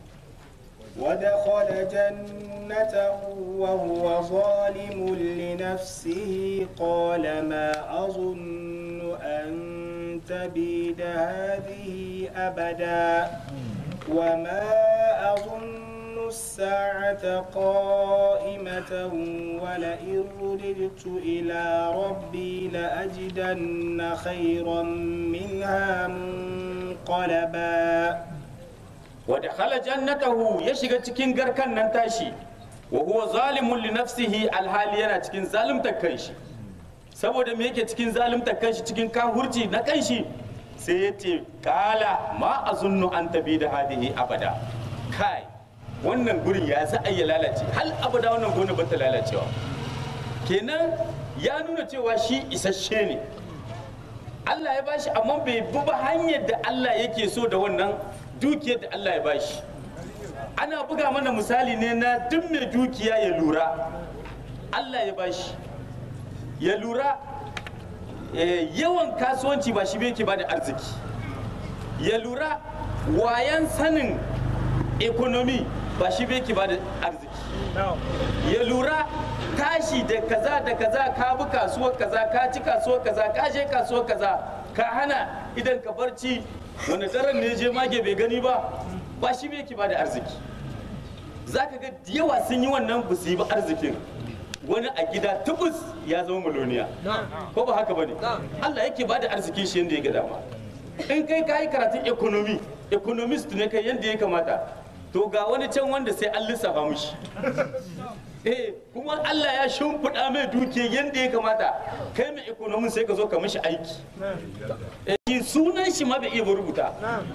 Speaker 2: ودخل جنته وهو ظالم لنفسه قال ما أظن أن تبيد هذه أبدا وما أظن الساعة قائمة ولئن رددت إلى ربي لأجدن خيرا منها منقلبا
Speaker 1: wa dakhala jannatahu ya shiga cikin garkan nan tashi wa huwa zalimun li nafsihi alhali yana cikin zalimtar kanshi saboda me yake cikin zalimtar kanshi cikin kahurci na kanshi sai ya ce kala ma azunnu an tabi da hadihi abada kai wannan gurin ya za a ya lalace hal abada wannan gona ba ta lalacewa kenan ya nuna cewa shi isasshe ne Allah ya bashi amma bai bi ba hanyar da Allah yake so da wannan dukiyar da Allah ya bashi ana buga mana misali ne na duk mai dukiya ya lura Allah ya bashi ya lura yawan kasuwanci ba shi yake ba da arziki ya lura wayan sanin ekonomi ba shi yake ba da arziki ya lura tashi da kaza da kaza ka bi kasuwar kaza ka ci kasuwar kaza ka je kasuwar kaza ka hana idan ka barci wani daren ne je mage bai gani ba ba shi bai ki ba da arziki za ka ga yawa sun yi wannan ba su yi ba arzikin wani a gida tubus ya zama miloniya ko ba haka bane Allah yake bada arzikin shi yanda ya ga dama in kai ka yi karatun economy economist ne kai yanda ya kamata to ga wani can wanda sai an lissafa mishi eh kuma Allah ya shimfiɗa mai dukiya yanda ya kamata kai mai economy sai ka zo ka mishi aiki eh shi sunan shi ma bai iya rubuta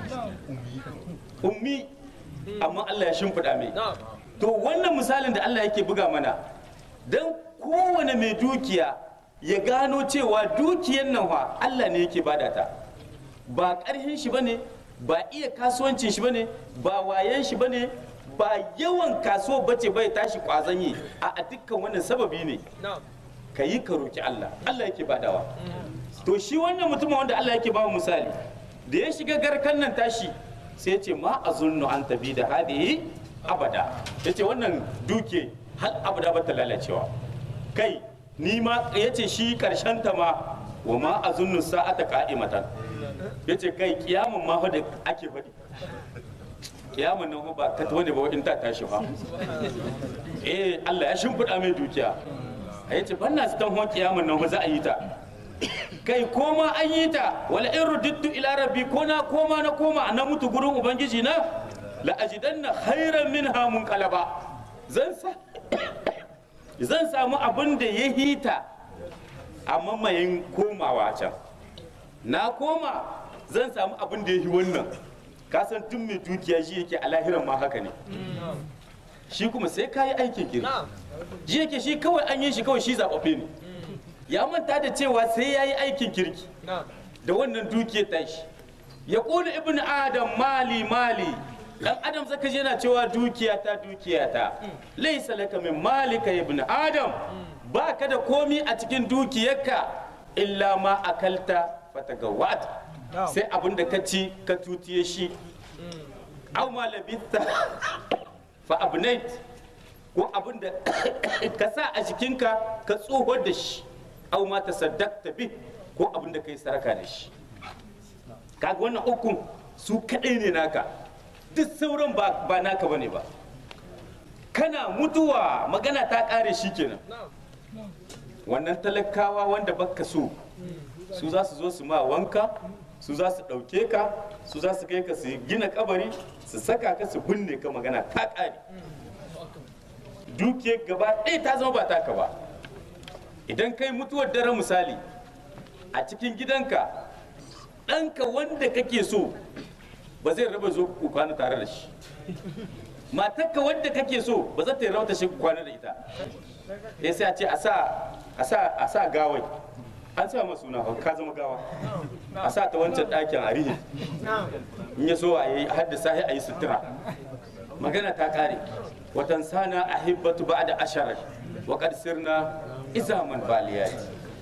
Speaker 1: ummi amma Allah ya shimfiɗa mai to wannan misalin da Allah yake buga mana don kowane mai dukiya ya gano cewa dukiyan nan wa Allah ne yake bada ta ba ƙarfin shi bane ba iya kasuwancin shi bane ba wayan shi bane ba yawan kasuwa bace bai tashi kwazon yi a a dukkan wannan sababi ne ka yi ka roki Allah Allah yake badawa to shi wannan mutumin wanda Allah yake ba mu misali da ya shiga garkan nan tashi sai ya ce ma azunnu an tabi da hadihi abada ya ce wannan duke har abada ba ta lalacewa kai ni ma ya ce shi karshen ta ma wa ma azunnu sa'ata qa'imatan ya ce kai kiyamun ma fa da ake faɗi kiyamun nan fa ba ta wani ba in ta tashi fa eh Allah ya shimfiɗa mai dukiya ya ce ban na su tan kiyamun nan fa za a yi ta kai koma an yi ta wala in rudittu ila rabbi ko na koma na koma na mutu gurin ubangiji na la ajidanna khairan minha munqalaba zan sa zan samu abin da ya hita a mamayin komawa can na koma zan samu abin da ya yi wannan kasan tun mai dukiya shi yake a lahiran ma haka ne shi kuma sai ka yi aikin kiri ji yake shi kawai an yi shi kawai shi zaɓaɓɓe ne ya manta da cewa sai ya yi aikin kirki da wannan dukiyar tashi ya ƙone ibn adam mali mali dan adam zaka je yana cewa dukiya ta dukiya ta laisa laka min malika ibn adam ba ka da komi a cikin dukiyarka illa ma akalta fatagawat sai abin da ka ci ka tutiye shi aw ma labitha fa abnait ko abin da ka sa a jikinka ka tsohon da shi aw ma tasaddaqta bi ko abin da kai saraka da shi kaga wannan ukun su kadai ne naka duk sauran ba ba naka bane ba kana mutuwa magana ta kare shi kenan wannan talakawa wanda baka so su za su zo su ma wanka su za su ɗauke ka su za su kai ka su gina kabari su saka ka su binne ka magana ta kare duke gaba ɗaya ta zama ba taka ba idan kai mutuwar dare misali a cikin gidanka ɗanka wanda kake so ba zai raba zo ku kwana tare da shi matarka wanda kake so ba za ta yi rauta shi ku kwana da ita ya sai a ce a sa a sa a sa gawai an sa masu suna ka zama gawa a sa ta wancan ɗakin a rihe in ya so a yi haddasa a yi sutura magana ta kare watan sana a hibbatu ba da asharar wa sirna izaman baliyati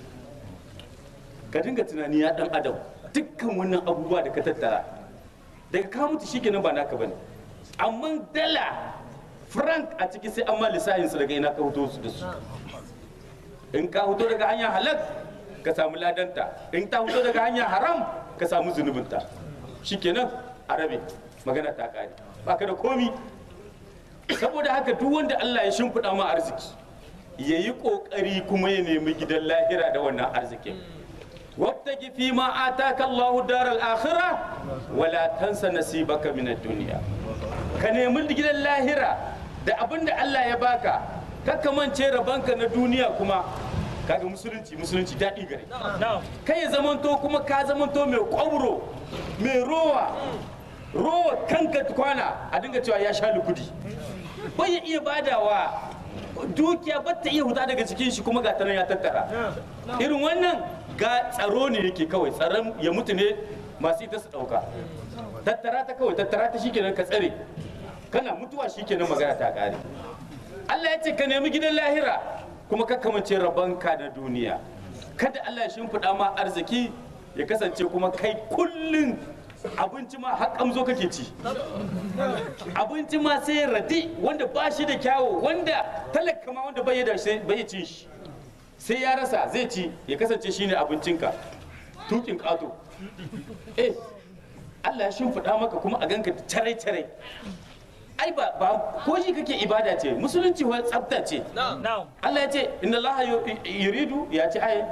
Speaker 1: ka dinga tunani ya dan adam dukkan wannan abubuwa da ka tattara daga ka mutu shikenan ba naka bane amma dala frank a ciki sai an ma lissahin su daga ina ka fito su da su in ka fito daga hanyar halak ka samu ladanta in ta fito daga hanyar haram ka samu zunubinta shikenan a rabe magana ta kare baka da komi saboda haka duk wanda Allah ya shimfiɗa ma arziki ya yi ƙoƙari kuma ya nemi gidan lahira da wannan arzikin وابتغ فيما آتاك الله دار الآخرة ولا تنس نصيبك من الدنيا ka nemi gidan lahira da abin da Allah ya baka kakka mance rabanka na duniya kuma kaga musulunci musulunci daɗi gare kai ya zamanto kuma ka zamanto mai ƙwauro mai rowa rowa kanka kwana a dinga cewa ya sha lukudi bai ya iya badawa dukiya ba ta iya huta daga cikin shi kuma ga ya tattara irin wannan ga tsaro ne yake kawai tsaron ya mutu ne masu ita su ɗauka tattara ta kawai tattara ta shikenan ka tsare kana mutuwa shikenan magana ta ƙare Allah ya ce ka nemi gidan lahira kuma ka kamance rabanka na duniya kada Allah ya shimfiɗa ma arziki ya kasance kuma kai kullum abinci ma har kamzo kake ci abinci ma sai radi wanda ba shi da kyawu wanda talaka ma wanda bai da bai ci shi sai ya rasa zai ci ya kasance shine abincinka tukin ƙato eh Allah ya shimfiɗa maka kuma a ganka carai carai ai ba ba ko shi kake ibada ce musulunci wa tsafta ce
Speaker 3: Na'am.
Speaker 1: Allah ya ce inna Allah yu- yuridu ya ce ayin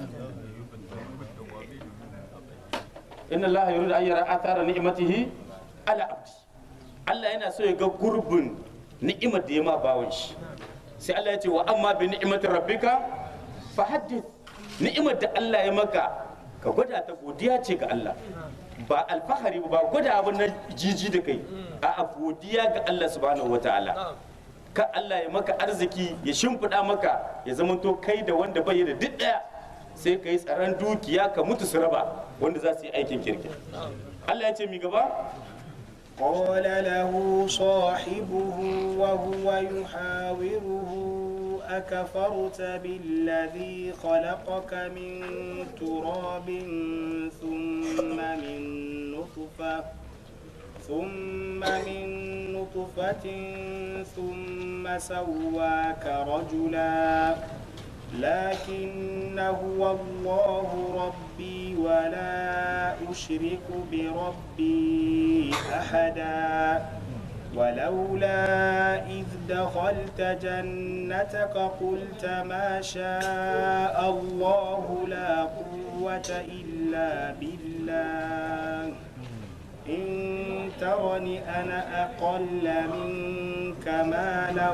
Speaker 1: inna Allah yuridu an yara athara ni'matihi ala abdi Allah yana so ya ga gurbin ni'imar da ya ma bawan shi sai Allah ya ce wa amma bi ni'imati rabbika fa haddith ni'imar da Allah ya maka ka gwada ta godiya ce ga Allah ba alfahari ba gwada abin na jiji da kai a godiya ga Allah subhanahu wataala ka Allah ya maka arziki ya shimfiɗa maka ya zamanto kai da wanda bai da duk ɗaya sai ka yi tsaron dukiya ka mutu su raba wanda za su yi aikin kirki Allah ya ce mi gaba
Speaker 2: قال له صاحبه وهو يحاوره أكفرت بالذي خلقك من تراب ثم من نطفة ثم من نطفة ثم سواك رجلا لكن هو الله ربي ولا أشرك بربي أحدا ولولا إذ دخلت جنتك قلت ما شاء الله لا قوة إلا بالله إن ترني أنا أقل منك مالا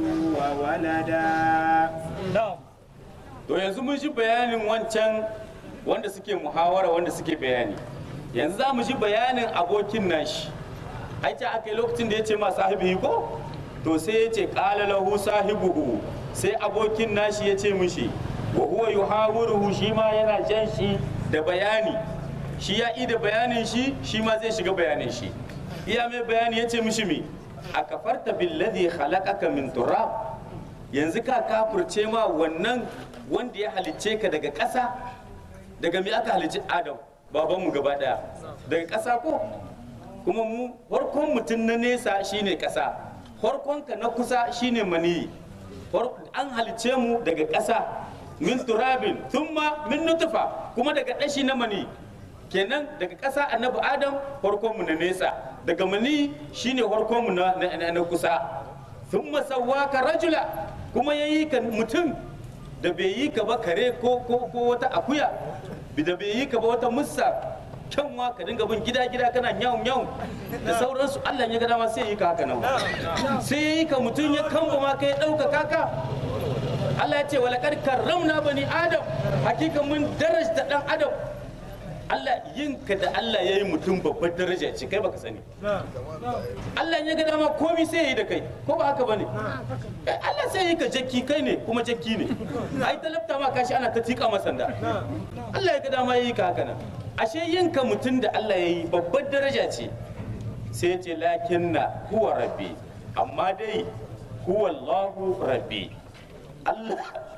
Speaker 2: وولدا
Speaker 3: Na'am.
Speaker 1: to yanzu mun ji bayanin wancan wanda suke muhawara wanda suke bayani yanzu za mu ji bayanin abokin nashi ai ta aka yi lokacin da ya ce ma sahibi ko to sai ya ce qala lahu sahibuhu sai abokin nashi ya ce mishi wa huwa yuhawiruhu shi ma yana jan shi da bayani shi ya da bayanin shi shi ma zai shiga bayanin shi iya mai bayani ya ce mishi mi a kafarta billadhi khalaqaka min turab yanzu ka kafurce ma wannan wanda ya halicce ka daga ƙasa daga me aka halicci adam babanmu gaba ɗaya daga ƙasa ko kuma mu farkon mutum na nesa shine ƙasa farkonka na kusa shine maniyi Far- an halicce mu daga ƙasa min turabin thumma min nutufa kuma daga ɗashi na mani kenan daga ƙasa annabi adam farkonmu na nesa daga mani shine farkonmu na, na, na, na kusa thumma sawwaka rajula kuma yayi ka mutum da bai yi ka ba kare ko ko ko wata akuya da bai yi ka ba wata mussa kyanwa ka dinga bin gida gida kana nyau nyau da sauransu Allah ya ga dama sai ya yi ka haka nan sai ya yi ka mutum ya kamba ma ka ya ɗauka kaka Allah ya ce wa laqad karramna bani adam hakika mun darajta dan adam Allah yin ka da Allah ya yi mutum babbar daraja ce kai baka sani Allah ya ga dama komi sai ya yi da kai ko ba haka bane Eh, Allah sai ya yi ka jakki kai ne kuma jakki ne ai talabta ma kashi ana ta tika masa sanda Allah ya ga dama ya yi ka haka nan ashe yin ka mutum da Allah ya yi babbar daraja ce sai ya ce lakinna huwa rabbi amma dai huwa Allahu rabbi Allah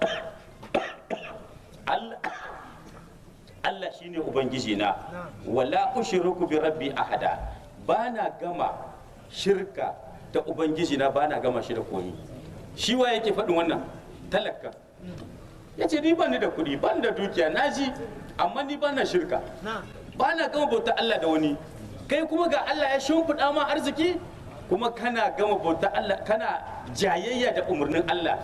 Speaker 1: Allah Allah shine ubangiji na wala ushriku bi rabbi ahada bana gama shirka da ubangiji na bana gama shi da komi shi wa yake faɗin wannan talaka yace ni bani da kuɗi bani da dukiya naji amma ni bana shirka bana gama bauta Allah da wani kai kuma ga Allah ya shimfiɗa ma arziki kuma kana gama bauta Allah kana jayayya da umarnin Allah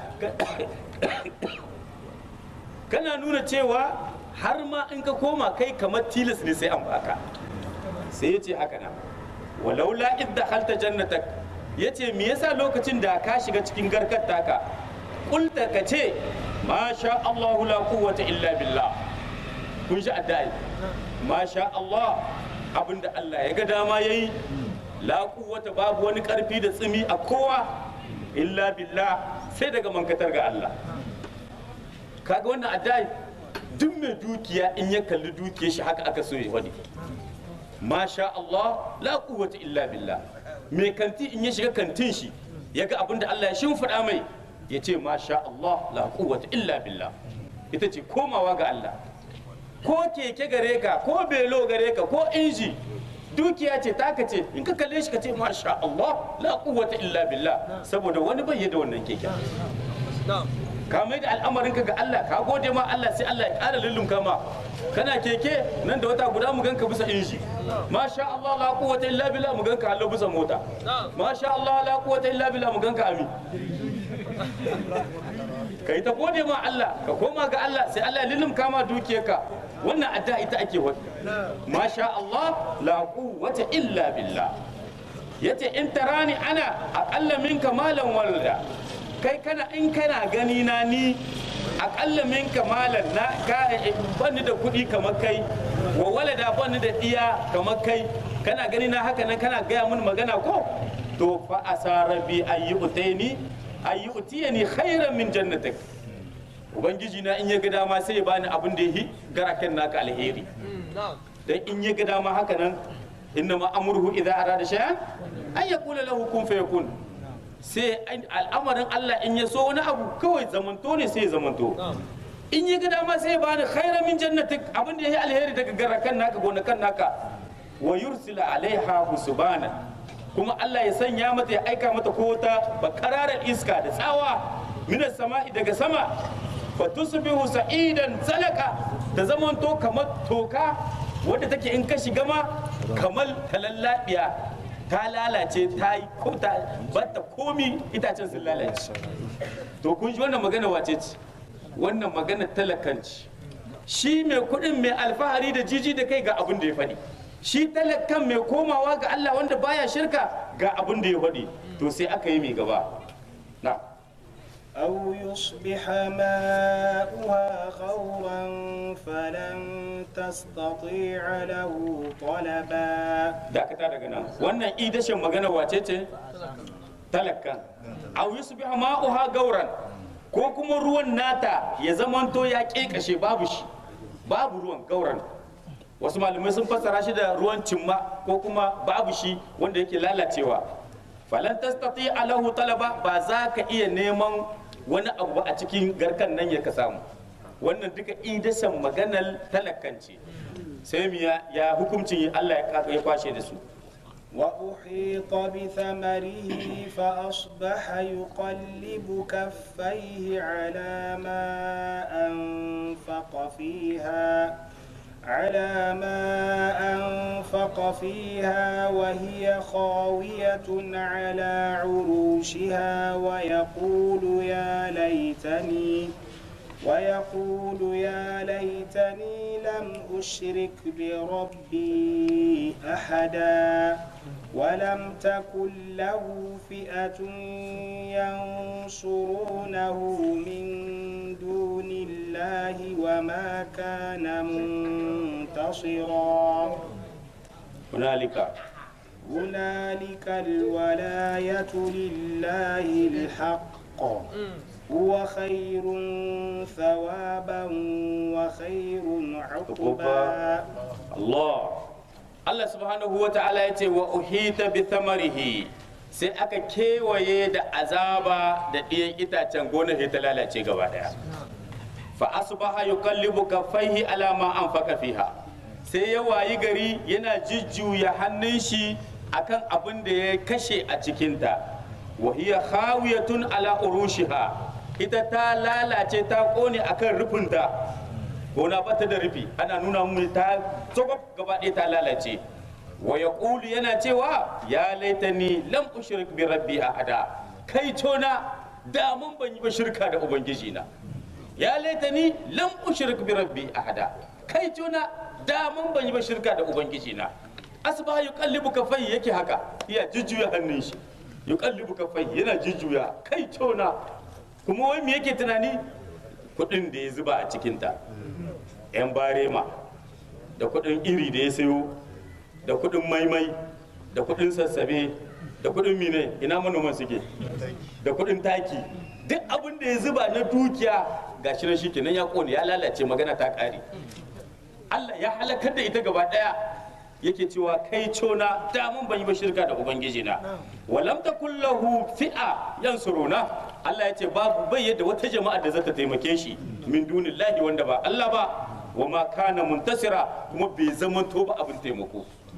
Speaker 1: kana nuna cewa har ma in ka koma kai kamar tilas ne sai an baka sai ya ce haka nan walaula idda halta jannatak ya ce me yasa lokacin da ka shiga cikin garkar taka kulta ka ce ma sha Allahu la quwwata illa billah kun shi addai ma sha Allah abinda Allah ya ga dama yayi la quwwata babu wani karfi da tsimi a kowa illa billah sai daga mankatar ga Allah kaga wannan addai duk mai dukiya in ya kalli dukiyar shi haka aka so ya wani masha Allah la quwwata illa billah mai kanti in ya shiga kantin shi ya ga abin da Allah ya shimfiɗa mai ya ce masha Allah la quwwata illa billah ita ce komawa ga Allah ko keke gare ka ko belo gare ka ko inji dukiya ce taka ce in ka kalle shi ka ce masha Allah la quwwata illa billah saboda wani bai da wannan keke ka mai da al'amarin ka ga Allah ka gode ma Allah sai Allah ya ƙara lullumka ma kana keke nan da wata guda mu ganka bisa inji masha Allah la quwwata illa billah mu ganka Allah bisa mota masha Allah la quwwata illa billah mu ganka ami ka yi ta gode ma Allah ka koma ga Allah sai Allah ya lullumka ma dukiyarka wannan adda ita ake wani masha Allah la quwwata illa billah yace in tarani ana aqalla minka malan walda kai kana in kana gani na ni aqalla minka malan na ka bani da kuɗi kamar kai wa walada bani da iya kamar kai kana gani na haka nan kana gaya mun magana ko to fa asara bi ayyutaini ayyutiyani khairan min jannatik ubangiji na in ya ga dama sai ya bani abin da yi garaken naka alheri dan in ya ga dama haka nan inna ma amruhu idza arada shay'an an yaqula lahu kun fayakun sai al'amarin Allah in ya so wani abu kawai zamanto ne sai ya zamanto in ya ga dama sai ya bani khairan min jannatik abin da yi alheri daga garakan naka gonakan naka wa yursila alaiha husbana kuma Allah ya sanya mata ya aika mata ko wata bakararar iska da tsawa minas sama'i daga sama fa tusbihu sa'idan zalaka ta zamanto kamar toka wadda take in ka shiga ma kamar talallabiya ta lalace ta yi ko ta batta komi itacen sun lalace to kun ji wannan magana wace ce wannan magana talakanci shi mai kuɗin mai alfahari da jiji da kai ga abin da ya faɗi shi talakan mai komawa ga Allah wanda baya shirka ga abin da ya faɗi to sai aka yi mai gaba na
Speaker 2: أو يصبح ماؤها غورا فلن تستطيع له طلبا
Speaker 1: dakata daga nan wannan idashin magana wace ce talaka aw yusbihu ma'uha gauran ko kuma ruwan nata ya zamanto ya kekashe babu shi babu ruwan gauran wasu malamai sun fassara shi da ruwan cimma ko kuma babu shi wanda yake lalacewa falan tastati alahu talaba ba za ka iya neman wani abu ba a cikin garkan nan ya ka samu wannan duka idasan maganar talakanci sai mu ya ya hukuncin Allah ya ya kwashe da su
Speaker 2: وأحيط بثمره فأصبح يقلب كفيه على ما أنفق فيها على ما أنفق فيها وهي خاوية على عروشها ويقول يا ليتني ويقول يا ليتني لم أشرك بربي أحدا ولم تكن له فئة ينصرونه من دون الله وما كان منتصرا
Speaker 1: hunalika
Speaker 2: هنالك الولاية لله الحق هو خير ثوابا وخير عقبا
Speaker 1: Allah Allah subhanahu wa ta'ala ya ce wa uhita bi thamarihi sai aka kewaye da azaba da ɗiyan itacen gonar ta lalace gaba daya fa asbaha yuqallibu kaffaihi ala ma anfaqa fiha sai ya wayi gari yana jujjuya hannun shi akan abin da ya kashe a cikinta wa hiya khawiyatun ala urushiha ita ta lalace ta kone akan rufinta gona bata da rufi ana nuna mu ta tsogab gaba ɗaya ta lalace wa yaqulu yana cewa ya laitani lam ushrik bi rabbi ahada kai tona da mun ban yi ba shirka da ubangiji na ya laitani lam ushrik bi rabbi ahada kai tona da mun ban yi ba shirka da ubangiji na asba yuqallibu kafai yake haka iya jujjuya hannun shi yuqallibu kafai yana jujjuya kai tona kuma wai me yake tunani kudin da ya zuba a cikinta yan barema da kudin iri da ya sayo da kudin maimai da kudin sassabe da kudin mine ina manoman suke da kudin taki duk abin da ya zuba na dukiya ga shi na shi kenan ya kone ya lalace magana ta kare Allah ya halakar da ita gaba daya yake cewa kai cona da mun ban yi ba shirka da ubangiji na walam takul lahu fi'a yansuruna Allah ya ce babu bai yadda wata jama'a da zata taimake shi min dunillahi wanda ba Allah ba wa ma kana muntasira kuma bai zama to ba abin taimako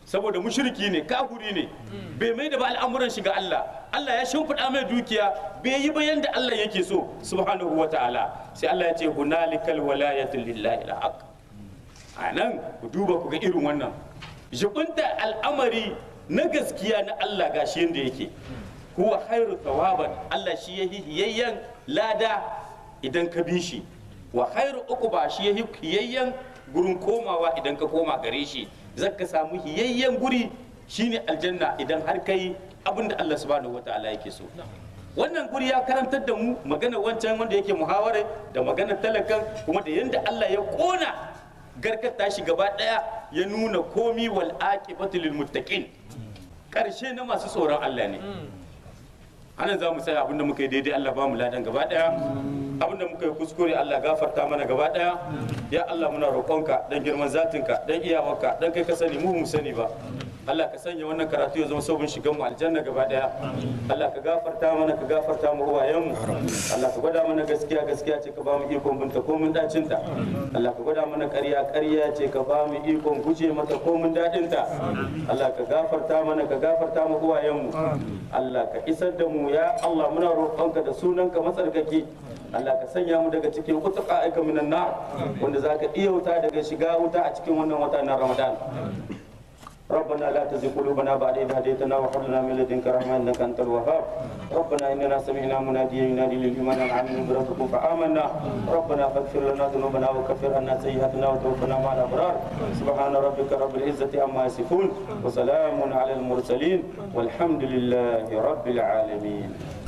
Speaker 1: saboda mushriki ne kafuri ne bai mai da ba al'amuran shi ga Allah Allah ya shimfiɗa mai dukiya bai yi bayan da Allah yake so subhanahu wa ta'ala sai Allah ya ce hunalikal walayatu lillahi alhaq a nan ku duba ku ga irin wannan jibinta al'amari na gaskiya na Allah gashi yanda yake huwa khairu thawaban Allah shi yahi hiyayyan lada idan ka bi shi wa khairu uquba shi yahi hiyayyan gurin komawa idan ka koma gare shi zaka samu hiyayyen guri shine aljanna idan har kai abinda Allah subhanahu wataala yake so wannan guri ya karantar da mu magana wancan wanda yake muhawara da magana talakan kuma da yanda Allah ya kona garkata shi gaba daya ya nuna komi wal aqibatu lil muttaqin karshe na masu tsoron Allah ne anan za mu tsaya abinda muka yi daidai Allah ba mu ladan gaba daya abinda muka yi kuskure Allah gafarta mana gaba daya ya Allah muna roƙonka dan girman zatinka dan iyawarka dan kai ka sani mu mu sani ba Allah ka sanya wannan karatu ya zama sabon shigan mu aljanna gaba daya Allah ka gafarta mana ka gafarta mu uwayen mu Allah ka gwada mana gaskiya gaskiya ce ka ba mu ikon binta ko mun dacin ta Allah ka gwada mana ƙarya ƙarya ce ka ba mu ikon guje mata ko mun dadin ta Allah ka gafarta mana ka gafarta mu uwayen mu Allah ka isar da mu ya Allah muna roƙonka da sunanka matsarkaki Allah ka sanya mu daga cikin kutuka aika minan nar wanda zaka iya wuta daga shiga wuta a cikin wannan wata na Ramadan ربنا لا تزغ قلوبنا بعد إذ هديتنا وهب لنا من لدنك رحمة إنك أنت الوهاب ربنا إننا سمعنا مناديا ينادي للإيمان أن آمنوا بربكم فآمنا ربنا فاغفر لنا ذنوبنا وكفر عنا سيئاتنا وتوفنا مع الأبرار سبحان ربك رب العزة عما يصفون وسلام على المرسلين والحمد لله رب العالمين